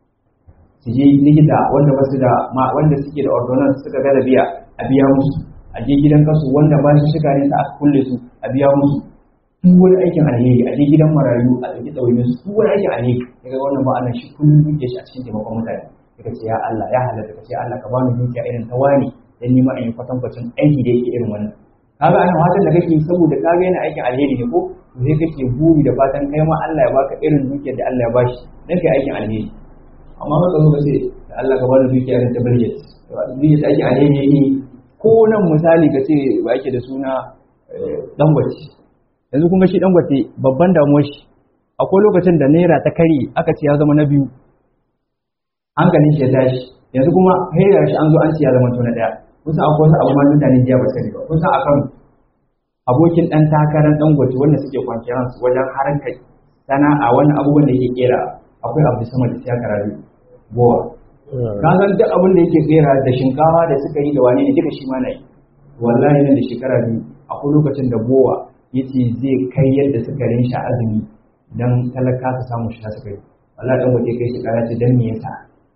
su je likita wanda ba su da wanda suke da ordonance suka gaza biya a biya musu a je gidan kasu wanda ba shi shiga ne a kulle su a biya musu duk wani aikin alheri a je gidan marayu a ɗauki ɗauyin su duk wani aikin alheri daga wannan ba ana shi kullum duke shi a cikin taimakon mutane daga ce ya Allah ya halatta ka ce Allah ka bani dukiya irin ta wani dan nima in yi kwatankwacin aiki da yake irin wannan kaga ana fatan da kake saboda kaga yana aikin alheri ne ko to sai kake buri da fatan kai ma Allah ya baka irin dukiyar da Allah ya bashi dan kai aikin alheri amma ba ka zo ka ce da Allah ka bani dukiya irin ta birget dukiyar aikin alheri ne ko nan misali ka ce ba yake da suna dangwace yanzu kun ga shi dangwace babban damuwar shi akwai lokacin da naira ta kare aka ce ya zama na biyu hankalin shi ya tashi yanzu kuma haira shi an zo an ce ya zama to na daya kusa akwai wasu abu ma mutane jiya ba sani ba kusa akan abokin dan takarar dangote wanda suke kwanciyar su wajen harkar sana'a wani abubuwan da yake kera akwai abu sama da siya karatu bowa ka san duk abin da yake kera da shinkafa da suka yi da wani ne duka shi ma na yi wallahi nan da shekara biyu akwai lokacin da bowa yace zai kai yadda suka rinshi azumi dan talaka su samu shi suka yi wallahi dangote kai shekara ce dan me yasa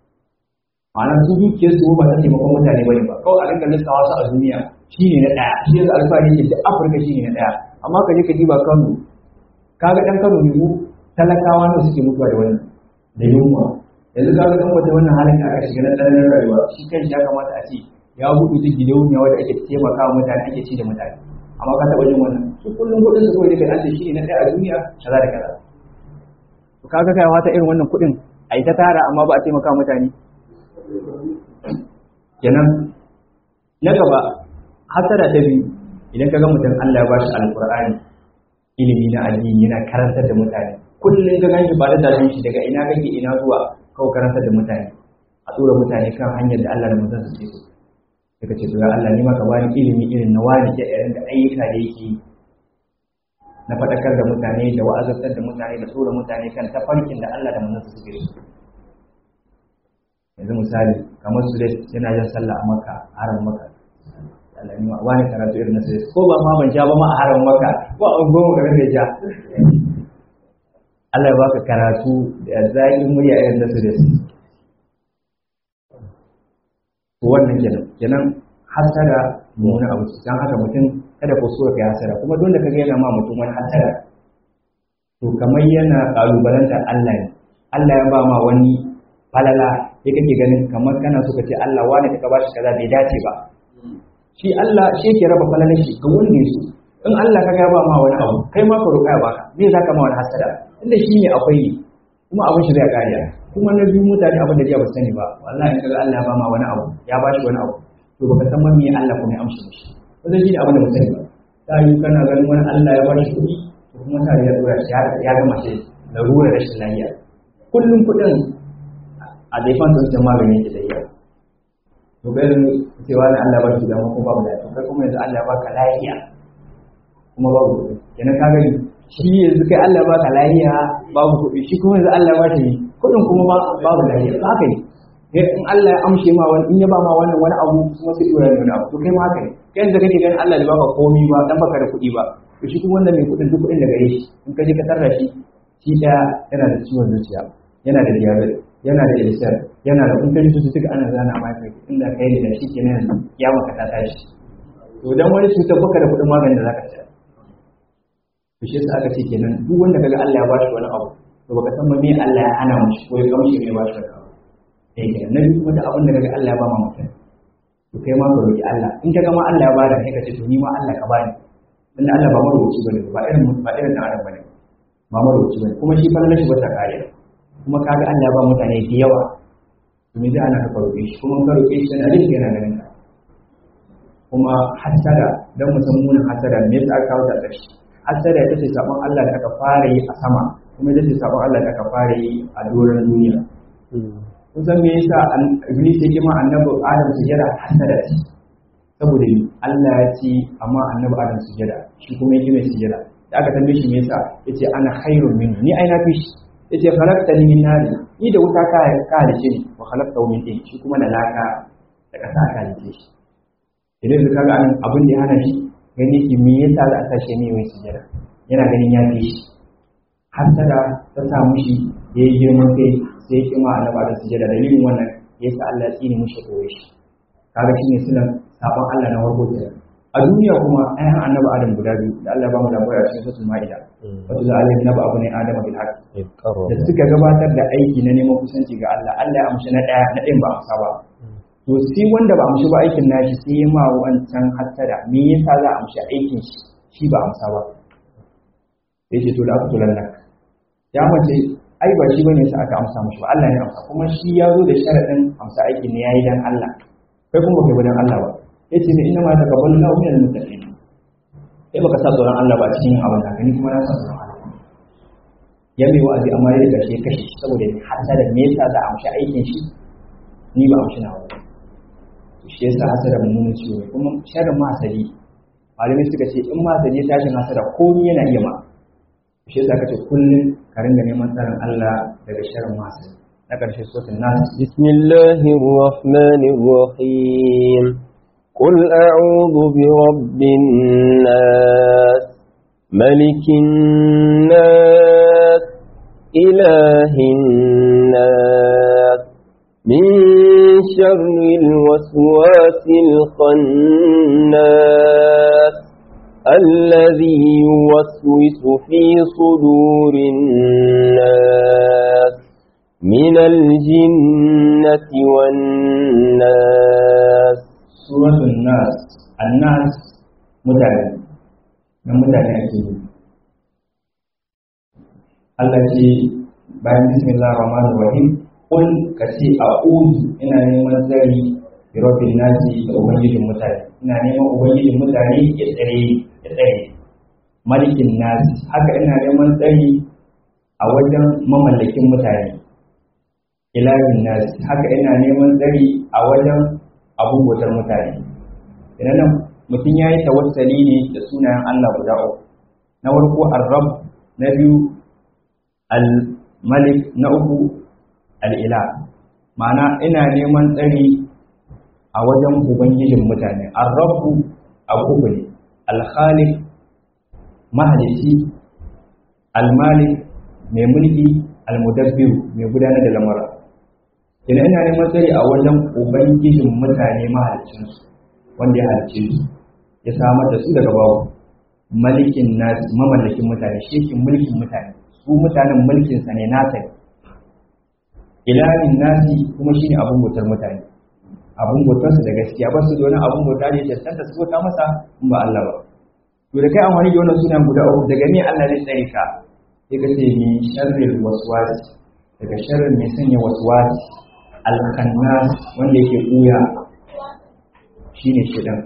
ma'ana su dukiyar su ba ta taimakon mutane bane ba kawai a rinka lissawa su a duniya shine na daya shi yasa alfahari ne da afirka shine na daya amma ka je ka diba kano kaga dan kano ne mu talakawa ne suke mutuwa da wannan da yunwa yanzu kaga dan wata wannan halin da aka shiga na tsananin rayuwa shi kanshi ya kamata a ce ya buɗe duk gidauniya wanda ake taimakawa mutane ake ci da mutane amma ka taɓa jin wannan su kullum kuɗin su kawai da kai shi ne na daya a duniya kaza da kaza to kaga kai wata irin wannan kuɗin a yi ta tara amma ba a taimaka mutane kenan na gaba hasara ta biyu idan ka ga mutum Allah ya bashi alqur'ani ilimi na addini yana karantar da mutane kullum ka ganshi ba da tashin shi daga ina kake ina zuwa kawai karantar da mutane a tura mutane kan hanyar da Allah da mutum su ce daga ce ya Allah ni ma ka bani ilimi irin na wani da irin da ayyuka da yake na faɗakar da mutane da wa'azantar da mutane da tsora mutane kan tafarkin da Allah da manzansa suke so yanzu misali kamar su dai yana yin sallah a maka haram maka Allah ni wani karatu irin na sai ko ba ma ban ja ba ma a haram maka ko a goma ka rage ja Allah ya baka karatu da zaƙin murya irin na su dai to wannan kenan kenan hasara mummunan abu dan haka mutum kada ko so ka hasara kuma dole ka ga yana ma mutum wani hasara to kamar yana kalubalantar Allah ne Allah ya ba ma wani falala sai kake ganin kamar kana so ka ce Allah wani ka bashi kaza bai dace ba shi Allah shi yake raba falalar shi ga wanda ya so in Allah ka ga ba ma wani abu kai ma ka roƙa ya baka me zaka ma wani hasada inda shi ne akwai kuma abin shi zai kariya kuma na biyu mutane abin da jiya ba sani ba wallahi in kaga Allah ya ba ma wani abu ya bashi wani abu to baka san me Allah kuma ya amsa mishi wannan shi ne abin da ba sani ba ta yi kana ganin wani Allah ya bashi kuɗi to kuma ta ya dora shi ya gama shi larura rashin lafiya kullum kuɗin a zaifan sun ce magani ke da iya to kai da cewa da Allah ba shi da kuma babu lafiya kai kuma yanzu Allah ya baka lafiya kuma babu kuɗi kenan ka gani shi yanzu kai Allah ya baka lafiya babu kuɗi shi kuma yanzu Allah ya ba shi kuɗin kuma babu lafiya ba haka ne in Allah ya amshe ma wani in ya ba ma wannan wani abu kuma sai dora ne wani abu to kai ma haka ne kai yanzu kake ganin Allah ya baka komi ba dan baka da kuɗi ba to shi kuma wanda mai kuɗin duk kuɗin da gare shi in ka je ka tarra shi shi ɗaya yana da ciwon zuciya yana da diabetes yana da ilisar yana da kuntar su suka ana zana ma kai inda kai da shi ke nan ya maka ta tashi to dan wani cutar baka da kudin maganin da zaka ci to shi yasa aka ce kenan duk wanda kaga Allah ya bashi wani abu to baka san me Allah ya hana mu ko ya kamshi me bashi wani abu eh kenan na biyu kuma da abin da kaga Allah ya ba ma mutum to kai ma ka roki Allah in kaga ma Allah ya bada kai ka ce to ni ma Allah ka bani dan Allah ba marubuci bane ba irin ba irin dan adam bane ba marubuci bane kuma shi fa shi ba ta kariya kuma kaga Allah ba mutane da yawa domin da ana ka roƙe shi kuma ka roƙe shi yana jin yana ganin ka kuma hasada dan mu san munin hasada me yasa aka kawo ta ƙarshe hasada ita ce sabon Allah da aka fara yi a sama kuma ita ce sabon Allah da aka fara yi a doron duniya kun san me yasa iblis ya kima annabi Adam sujada hasada ce saboda Allah ya ce amma annabi Adam sujada shi kuma ya kima sujada da aka tambaye shi me yasa yace ana khairun minhu ni ai na fi shi yace khalaqtani min nari ni da wuta ka ka halice ni wa khalaqtahu min tin shi kuma da laka da kasa ka halice shi idan ka ga anan abin da ya hana shi gani ki me yasa za a tashi ne wai sujada yana ganin ya fi shi hasada ta sa mushi yayi girman kai sai ya kima annaba da sujada dalilin wannan yasa Allah ya tsine mushi koyi shi kaga shine sunan sabon Allah na warko kenan a duniya kuma ayan annabi adam guda biyu da Allah ba mu labari a cikin suratul maida wato da Allah ya abu ne adam bil haqq da suka gabatar da aiki na neman kusanci ga Allah Allah ya amshi na daya na ɗayan ba amsa ba to sai wanda ba amshi ba aikin nashi sai ya ma wancan hasada me yasa za a amshi aikin shi shi ba amsa ba sai ce to da aka tulan nan ya mace ai ba shi bane sa aka amsa mishi ba Allah ne amsa kuma shi ya zo da sharadin amsa aikin ne yayi dan Allah kai kuma kai dan Allah ba yace ne inna ma taqabbalu Allahu minal muttaqin sai baka sa tsoron Allah ba cikin abin da gani kuma na sa tsoron Allah ya mai wa'azi amma ya riga shi kashe shi saboda hasada me yasa za a amshi aikin shi ni ba amshi nawa ba shi yasa hasada mummunan ciwo ne kuma sharrin masali malamai suka ce in masali ya tashin hasada komai yana iya ma shi yasa kace kullum ka ringa neman tsarin Allah daga sharrin masali na ƙarshe suratul nas bismillahir rahmanir rahim قل أعوذ برب الناس ملك الناس إله الناس من شر الوسواس الخناس الذي يوسوس في صدور الناس من الجنة والناس suratul nas annas mutane na mutane ake yi Allah ce bayan bismillah rahman rahim kun ka ce a'udhu ina neman tsari bi rabbil nasi da ubangijin mutane ina neman ubangijin mutane ya tsare ya tsare malikin nasi haka ina neman tsari a wajen mamallakin mutane ilahin nasi haka ina neman tsari a wajen abubuwan mutane idan nan mutum ya yi tawassali ne da sunayen Allah guda uku na farko ar-rabb na biyu al-malik na uku al-ila ma'ana ina neman tsari a wajen ubangijin mutane ar-rabbu abu uku ne al-khaliq mahalici al-malik mai mulki al-mudabbir mai gudanar da lamura ina ina neman tsari a wajen ubangijin mutane mahalicinsu wanda ya halicce su ya samar da su daga babu malikin nasi mamallakin mutane shekin mulkin mutane su mutanen mulkinsa ne nasa ne ilahin nasi kuma shine abun bautar mutane abun bautarsu da gaskiya ba su da wani abun bauta ne cancanta su bauta masa in ba Allah ba to da kai amfani da wannan sunan guda uku daga me Allah zai tsare ka sai ka ce min sharril waswas daga sharrin mai sanya waswas al-khannas wanda yake kuya shine shidan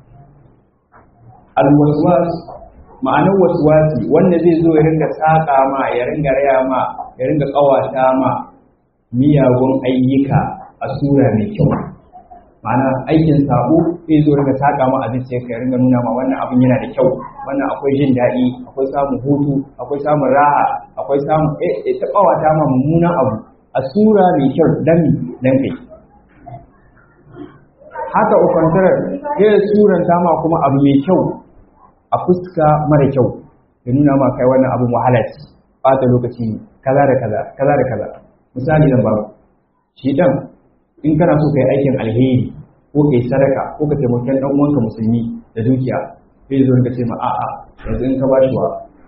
al-waswas ma'anar waswasi wanda zai zo ya ringa saka ma ya ringa raya ma ya ringa kawata ma miyagun ayyuka a sura mai kyau ma'ana aikin sabo zai zo ringa saka ma abin sai ka ringa nuna ma wannan abin yana da kyau wannan akwai jin daɗi akwai samun hutu akwai samun raha akwai samun eh ta kawata ma mummunan abu a sura mai kyau dan dan kai haka ukwantarar zai suranta ma kuma abu mai kyau a fuska mara kyau ya nuna ma kai wannan abin wahala ce ɓata lokaci ne kaza da kaza kaza da kaza misali zan babu shi dan in kana so kai aikin alheri ko kai sadaka ko ka taimaki dan uwanka musulmi da dukiya sai zo ka ce ma a'a yanzu in ka bashi wa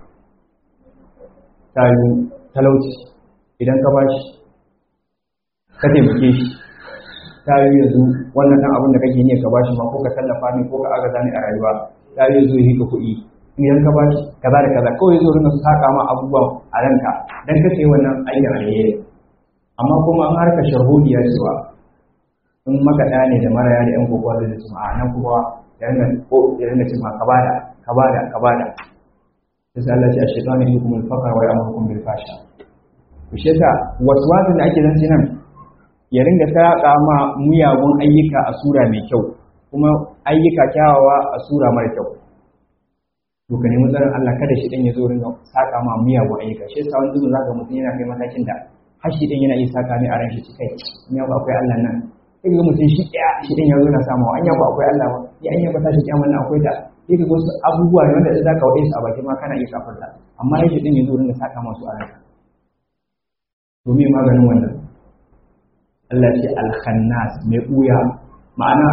tayu talauci idan ka bashi ka taimake shi tayu yanzu wannan dan abin da kake ne ka bashi ma ko ka tallafa ne ko ka agaza ne a rayuwa tayu zo yi ka kuɗi idan ka bashi kaza da kaza kawai zo rinka saka ma abubuwan a ranka dan kace wannan aikin alheri amma kuma an harka shahudiya cewa in makaɗa ne da maraya da ‘yan kokowa da su a nan kuma ya ringa ko ya ringa cima ka bada ka bada ka bada sai Allah ce a shaitan ne kuma fakar wa ya'murukum bil fasha to shi yasa waswasin da ake zance nan ya ringa saka ma muyagun ayyuka a sura mai kyau kuma ayyuka kyawawa a sura mara kyau to ka nemi tsarin Allah kada shi dan ya zo ringa saka ma miyagun ayyuka shi yasa wani zubin zaka mutum yana kai matakin da har shi dan yana iya saka ne a ran shi kai ni ba akwai Allah nan sai ga mutum shi ɗaya shi ɗin ya zo na samawa an yaba akwai Allah ba ya an yaba tashi kyaman nan akwai da sai ga wasu abubuwa ne wanda za ka waɗe su a baki ma kana iya kafarta amma ya shi ɗin ya zo ringa saka masu a ranka to me maganin wannan Allah ce alkhannas mai ɓuya ma'ana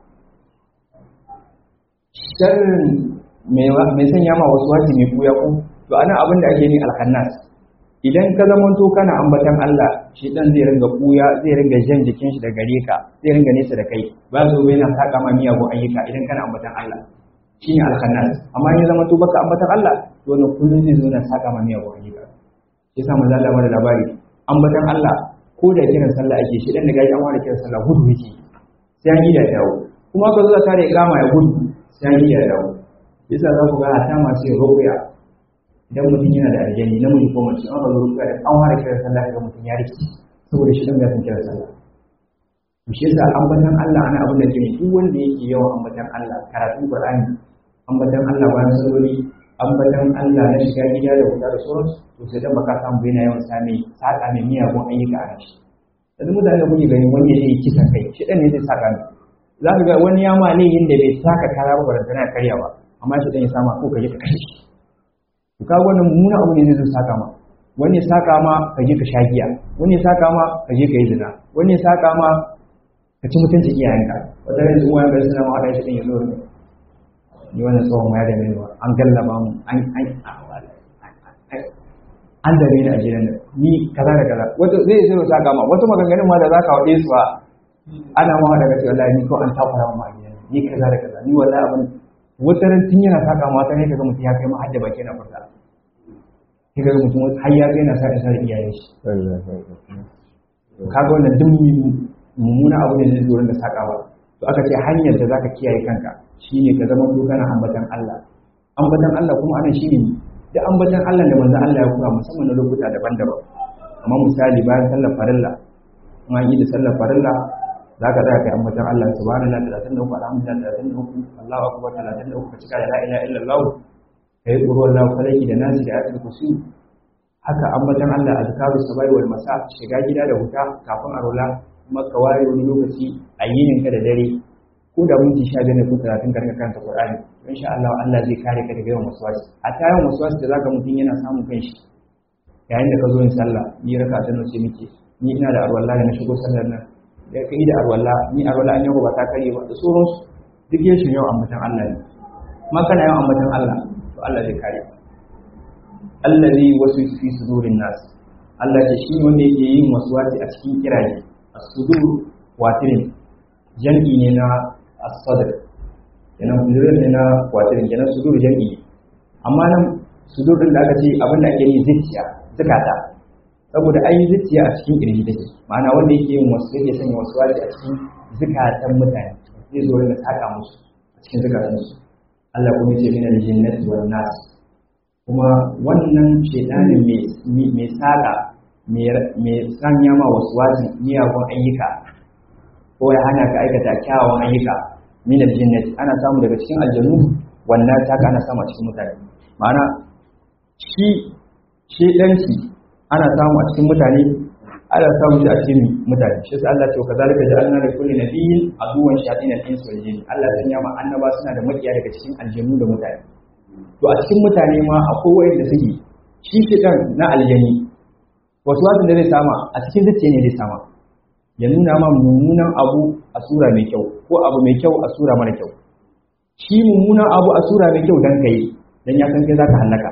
sharrin mai sanya ma wasu wasi mai ɓuya ko to ana abin da ake ni alkhannas idan ka zamanto kana ambatan Allah shi dan zai ringa buya zai ringa jan jikin shi da gare ka zai ringa nesa da kai ba zo yana saka ma miyagun ayyuka idan kana ambatan Allah shine al-khannas amma in zamanto baka ambatan Allah to wannan kullun zai zo yana saka ma miyagun ayyuka shi yasa manzo Allah da labari ambatan Allah ko da kiran sallah ake shi dan da gaji an ware kiran sallah gudu yake sai an yi da dawo kuma ka zo da kare kama ya gudu sai an yi da dawo yasa za ku ga hata masu yin ruqya idan mutum yana da aljani namiji ko mace an zo ruka da an fara kiran sallah ga mutum ya rike saboda shi dan ya san kiran sallah to shi yasa ambatan Allah ana abin da ke duk wanda yake yawan ambatan Allah karatun Qur'ani ambatan Allah bayan salloli ambatan Allah na shiga gida da wuta da sauransu to sai dan baka samu yana yawan sami saka mai miyagun ayyuka a shi yanzu mutane kuke gani wani zai kisan kai shi dan ne zai saka ni za ka ga wani ya ma laihin da bai saka kara ba barantana karya ba amma shi dan ya sama ko ka je ka kashe shi to kaga wannan muna abu ne zai saka ma wani ya saka ma ka je ka sha giya wani ya saka ma ka je ka yi zina wani ya saka ma ka ci mutuncin iyayenka wata yanzu uwa ga suna ma haɗa shi ɗin ya zo ne ni wannan tsohon ya da mai an gallaba mu an an an da ni a gidan nan ni kaza da kaza wata zai zai saka ma wata maganganun ma da za ka waɗe su a ana ma daga cewa wallahi ni ko an takura ma a gidan ni kaza da kaza ni wallahi abin wata ran tun yana saka mata ne kaga mutum ya kai ma hadda baki na furta sai kaga mutum har ya kai na sa da iyayen shi kaga wannan duk mummuna abu ne zai zo da saka ba to aka ce hanyar da zaka kiyaye kanka shine ka zama to kana ambatan Allah ambatan Allah kuma anan shine da ambatan Allah da manzon Allah ya koya musamman na lokuta daban-daban amma misali bayan sallar farilla in an yi da sallar farilla za ka za ka yi ambatan Allah subhanallah talatin da uku alhamdulillah talatin da uku Allahu akbar talatin da uku ka cika da la ilaha illallah kai qur'an lahu falaki da nasi da ayatul kursi haka ambatan Allah azkaru sabai wal masa shiga gida da huta kafin arola kuma ka ware wani lokaci a yinin ka da dare ko da minti 15 ne ko 30 karka karanta Qur'ani insha Allah Allah zai kare ka daga yawan waswasi a ta yawan waswasi da zaka mutun yana samun kanshi yayin da ka zo yin sallah ni raka ta nace miki ni ina da arwalla na shigo sallar nan da kai da arwalla ni arwalla an yau ba ta kare ba da sauransu duk yin shi yau ambatan Allah ne ma kana yawan ambatan Allah to Allah zai kare ka allazi wasu fi sudurin nas Allah ce shi wanda yake yin waswasi a cikin kiraye as-sudur watirin jam'i ne na as-sadr kenan sudur ne na watirin kenan sudur jam'i amma nan sudur din da aka ce abin da ake yi zuciya zakata saboda ai zuciya a cikin kirji take ma'ana wanda yake yin wasu yake sanya waswasi a cikin zakatan mutane zai zo da saka musu a cikin zakatan su Allah kuma ya ce min al-jinnati wan nas kuma wannan shaidanin mai saƙa mai sanya ma wasu wajen miyagun ayyuka ko ya hana ka aikata kyawawan ayyuka min aljinnat ana samu daga cikin aljanu wannan ta ana samu a cikin mutane ma'ana shi shaidanci ana samu a cikin mutane ana samu shi a cikin mutane shi sai Allah ce kazalika ja'alna li kulli nabiyyin aduwwan shayatin al-insi wal jinn Allah ya sanya ma annaba suna da makiya daga cikin aljanu da mutane to a cikin mutane ma akwai wayanda suke shi shidan na aljani wasu wasu da zai sama a cikin zuciya ne zai sama ya nuna ma mummunan abu a sura mai kyau ko abu mai kyau a sura mara kyau shi mummunan abu a sura mai kyau dan kai dan ya san kai zaka halaka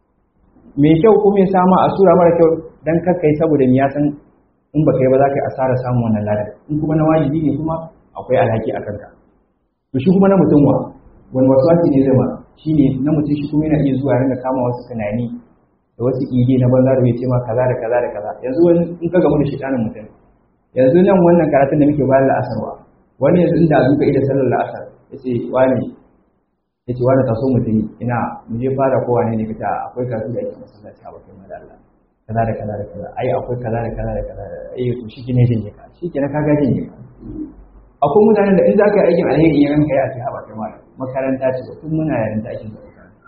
mai kyau kuma ya sama a sura mara kyau dan kakkai saboda ya san in baka yi ba za ka yi asara samun wannan ladan in kuma na wajibi ne kuma akwai alhaki a kanka to shi kuma na mutum wa wani wasu ne zai ma shi ne na mutum shi kuma yana iya zuwa ringa kama wasu tunani da wasu ide na banza da bai ce ma kaza da kaza da kaza yanzu wani in ka gamu da shaitanin mutum yanzu nan wannan karatun da muke bayar la'asarwa wani yanzu inda zuka ida sallar la'asar ya ce wani ya ce wani taso mutum ina mu je fara kowa ne ne fita akwai karatu da ake masallaci a bakin mada Allah kaza da kaza da kaza ai akwai kaza da kaza da kaza ai to shi ne jin ka shi ke na kaga jin ka akwai mutanen da in za ka yi aikin alheri in ranka ya ce a bakin mada makaranta ce tun muna yarinta ake zuwa makaranta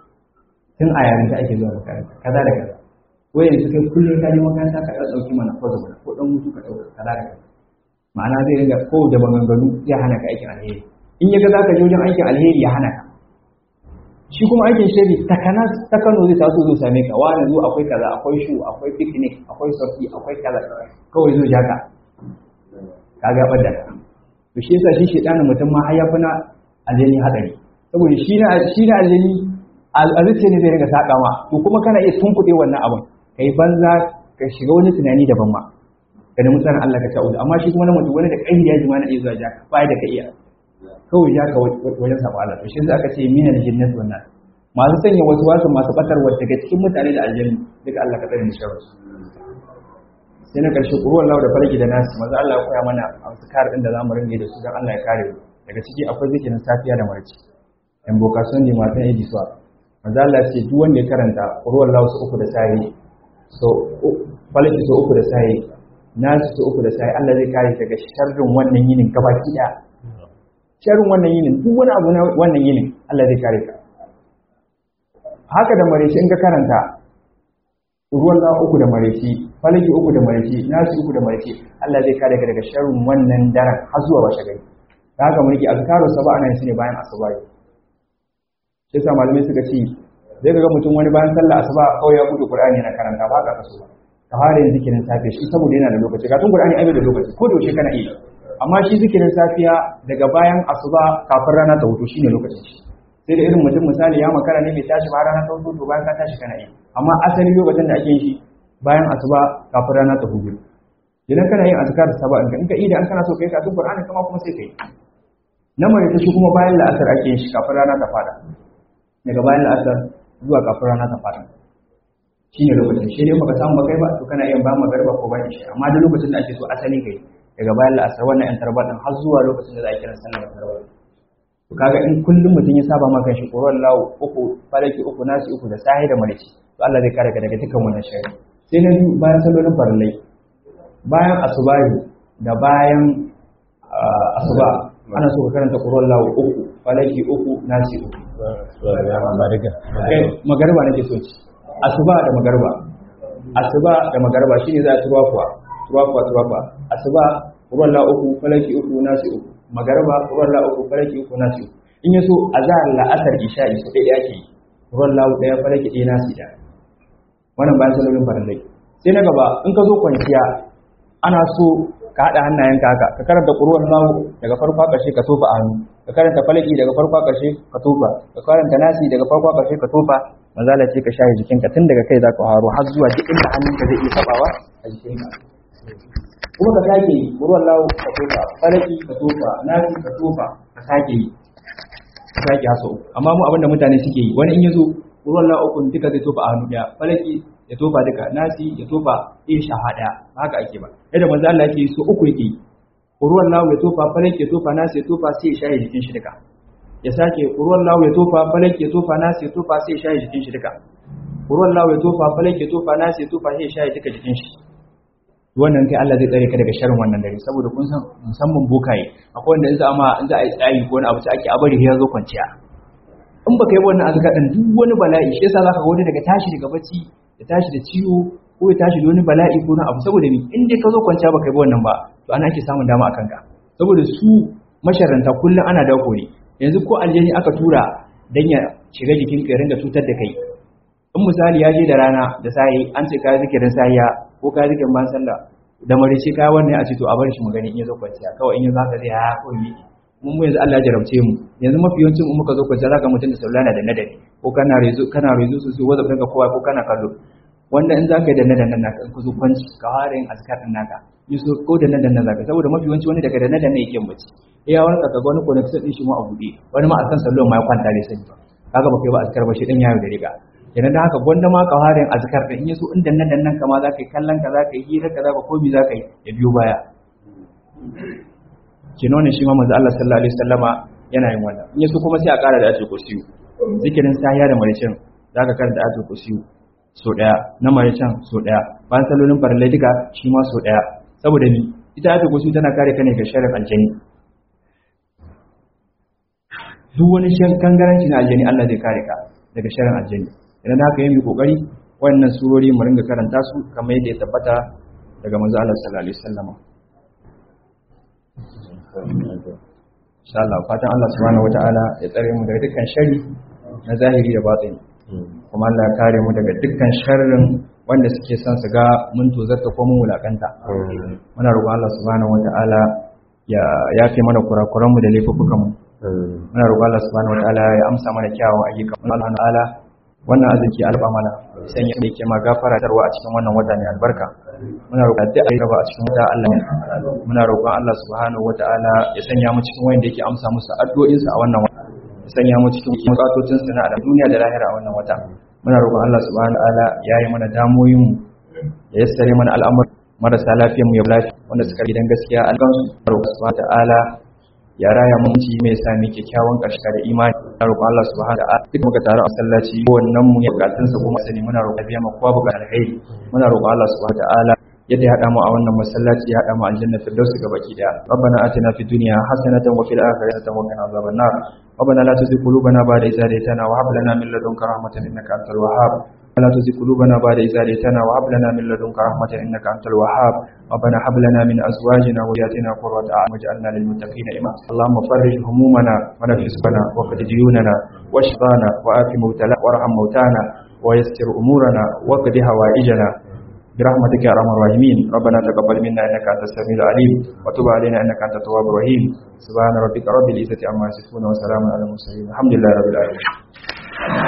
tun a yarinta ake zuwa makaranta kaza da kaza wai yanzu kai kullum ka je makaranta ka ɗan ɗauki mana ko zama ko ɗan mutu ka ɗauka kaza da kaza ma'ana zai ringa ko da maganganu zai hana ka aikin alheri in ya ga za ka je wajen aikin alheri ya hana ka shi kuma aikin shari ta kana ta Kano zai taso zo same ka wani zo akwai kaza akwai shu akwai picnic akwai sofi akwai kaza kawai zo jaka ka ga bada to shi yasa shi shedanin mutum ma har ya fi na aljani hadari saboda shi na shi na aljani alzuciya ne zai riga saka ma to kuma kana iya tunkuɗe wannan abin kai banza ka shiga wani tunani daban ma ka nemi tsarin Allah ka ta'udu amma shi kuma na mutum wani da kai ya ji ma na iya zuwa jaka bai da ka iya kawai ya ka wajen sabo Allah to shi yasa aka ce minal jinnati wannan masu sanya wasu wasu masu batarwa daga cikin mutane da aljannu duka Allah ka tsare mu sharri sai na karshe ƙuruwar lau da farki da nasi maza Allah ya koya mana azkar din da zamu ringe da su don Allah ya kare mu daga ciki akwai zikirin safiya da marci in bokason ne matan yaji suwa maza Allah ya ce duk wanda ya karanta ƙuruwar lau su uku da sayi so falaki su uku da sayi nasi su uku da sayi Allah zai kare daga sharrin wannan yinin gabaki ɗaya sharrin wannan yinin duk wani abu na wannan yinin Allah zai kare ka haka da mareci in ka karanta ruwan na uku da mareci falaki uku da mareci nasu uku da mareci Allah zai kare ka daga sharrin wannan daren har zuwa washe gari da haka mulki azkaru saba ana yin su ne bayan asuba sai sa malamai suka ce zai ga mutum wani bayan sallah asuba kawai ya buɗe qur'ani yana karanta ba ka kaso ba ka fara yin zikirin safe shi saboda yana da lokaci ka tun qur'ani ai da lokaci ko da yaushe kana iya amma shi zikirin safiya daga bayan asuba kafin rana ta hutu shine lokacin shi sai da irin mutum misali ya makara ne bai tashi ba rana ta hutu to bayan ka tashi kana yi amma asali lokacin da ake yin shi bayan asuba kafin rana ta hutu idan kana yin azkar saba in ka in ka ida an kana so kai ka duk qur'ani kama kuma sai kai na mai ta shi kuma bayan la'asar ake yin shi kafin rana ta fada daga bayan la'asar zuwa kafin rana ta fada shine lokacin shi ne baka samu kai ba to kana iya bayan magarba ko bayan shi amma duk lokacin da ake so asali kai daga bayan la'asar wannan yan tarba din har zuwa lokacin da za a kira sallar tarba to kaga in kullum mutum ya saba maka shi ƙoron lawo uku falaki uku nasi uku da sahi da marici to Allah zai kare ka daga dukkan wannan shari sai na biyu bayan sallolin farillai bayan asubahi da bayan asuba ana so ka karanta ƙoron lawo uku falaki uku nasi uku magarba nake so ci asuba da magarba asuba da magarba shine za a tuwafuwa tuwafuwa tuwafuwa asuba ruwan la uku falaki uku nasi uku magarba ruwan la uku falaki uku nasi uku in yaso azhar la'asar isha'i su dai yake ruwan la uku daya falaki daya nasi da wannan bayan salolin farallai sai na gaba in ka zo kwanciya ana so ka haɗa hannayenka haka ka karanta ƙuruwan lahu daga farko a ƙarshe ka tofa a hannu ka karanta falaki daga farko a ƙarshe ka tofa ka karanta nasi daga farko a ƙarshe ka tofa manzala ce ka shaye jikinka tun daga kai za ka haro har zuwa duk inda hannunka zai iya tabawa a jikinka kuma ka sake yi ƙuruwan lahu ka tofa falaki ka tofa nasi ka tofa ka sake yi ka sake haso amma mu abinda mutane suke yi wani in ya zo ƙuruwan lahu ukun duka zai tofa a hannu ɗaya falaki ya tofa duka nasi ya tofa in shahada haka ake ba yadda manzo Allah yake so uku yake ruwan lawo ya tofa falak ya tofa nasi ya tofa sai ya shaye jikin shi duka ya sake ruwan lawo ya tofa falak ya tofa nasi ya tofa sai ya shaye jikin shi duka ruwan lawo ya tofa falak ya tofa nasi ya tofa sai ya shaye duka jikin shi wannan kai Allah zai tsare ka daga sharrin wannan dare saboda kun san musamman bokaye akwai wanda in za a in za a yi tsayi ko wani abu sai ake abari ya zo kwanciya in baka yi wannan azka din duk wani bala'i shi yasa zaka ga wani daga tashi daga bacci ya tashi da ciwo ko ya tashi da wani bala'i ko na abu saboda ni in dai ka zo kwanciya baka yi wannan ba to ana ake samun dama akan ka saboda su masharanta kullum ana dauko ne yanzu ko aljani aka tura dan ya shiga jikin ka ya ringa cutar da kai in misali ya je da rana da sai an ce kai zikirin sahiya ko kai zikirin ban sallah da marice kai wannan a ce to a bar shi mu gani in ya zo kwanciya kawai in ya zaka zai ha ko yi mun mu yanzu Allah ya jarabce mu yanzu mafi yawancin mu muka zo kwanciya zaka mutum da saulana da nadari ko kana rezo kana rezo sosai wanda kanka kowa ko kana kallo wanda in zaka yi da nadan naka in ka zo kwanci ka fara yin azkar din naka yi so ko da nadan nan zaka saboda mafi yawanci wani daga da nadan ne yake bacci iya wani ka ga wani connection din shi mu a bude wani ma akan sallon ma ya kwanta da sani ba kaga ba kai ba azkar ba shi din yayo da riga kenan da haka gwanda ma ka fara yin azkar din in yaso inda nadan nan kama zaka yi kallon ka zaka yi hira ka zaka komi zaka yi ya biyo baya kino ne shi ma manzo Allah sallallahu alaihi wasallama yana yin wannan in yaso kuma sai a ƙara da ayatul kursiyu zikirin sahiya da maricin zaka karanta ayatul kursiyu so daya na maricin so daya bayan sallolin farallai duka shi ma so daya saboda ni ita ayatul kursiyu tana kare ka ne ga sharrin aljani duk wani shan kangaranci na aljani Allah zai kare ka daga sharrin aljani idan haka yi kokari wannan surori mu ringa karanta su kamar yadda ya tabbata daga manzo Allah sallallahu alaihi wasallam insha Allah fatan Allah subhanahu wataala ya tsare mu daga dukkan shari na zahiri da batini kuma Allah ya kare mu daga dukkan sharrin wanda suke son su ga mun tozarta ko mun wulakanta muna roƙon Allah subhanahu wataala ya yafe mana kurakuran mu da laifukan mu muna roƙon Allah subhanahu wataala ya amsa mana kyawun ayyukan mu Allah ta'ala wannan arziki alba mana san yadda yake ma gafara tarwa a cikin wannan wata ne albarka muna roƙon da ayi gaba a cikin wata Allah ne muna roƙon Allah subhanahu wataala ya sanya mu cikin wanda yake amsa musu addu'o'in sa a wannan wata ya sanya mu cikin bukatocin sa na duniya da lahira a wannan wata muna roƙon Allah subhanahu wataala ya yi mana damoyin mu ya yassare mana al'amur marasa lafiyar mu ya lafiya wanda suka gidan gaskiya an gansu roƙon subhanahu wataala ya raya mun ci mai sa mu kyakkyawan ƙarshe da imani na roƙon Allah subhanahu wa ta'ala duk muka taru a masallaci wannan mu ya bukatun sa kuma sani muna roƙon biya ma kowa buƙatar alheri muna roƙon Allah subhanahu wa ta'ala yadda ya hada mu a wannan masallaci ya hada mu aljanna firdausi ga baki daya rabbana atina fid dunya hasanatan wa fil akhirati hasanatan wa qina adhaban nar ربنا لا تزغ قلوبنا بعد إذ هديتنا وهب لنا من لدنك رحمة إنك أنت الوهاب ولا تزغ قلوبنا بعد إذ هديتنا وهب لنا من لدنك رحمة إنك أنت الوهاب ربنا هب لنا من أزواجنا وذرياتنا قرة أعين واجعلنا للمتقين إماما اللهم فرج همومنا ونفس بنا وقد ديوننا واشفانا وآت موتنا وارحم موتانا ويسر أمورنا وقد هوائجنا برحمتك يا ارحم الراحمين ربنا تقبل منا انك انت السميع العليم وتب علينا انك انت التواب الرحيم سبحان ربك رب العزه عما يصفون وسلام على المرسلين الحمد لله رب العالمين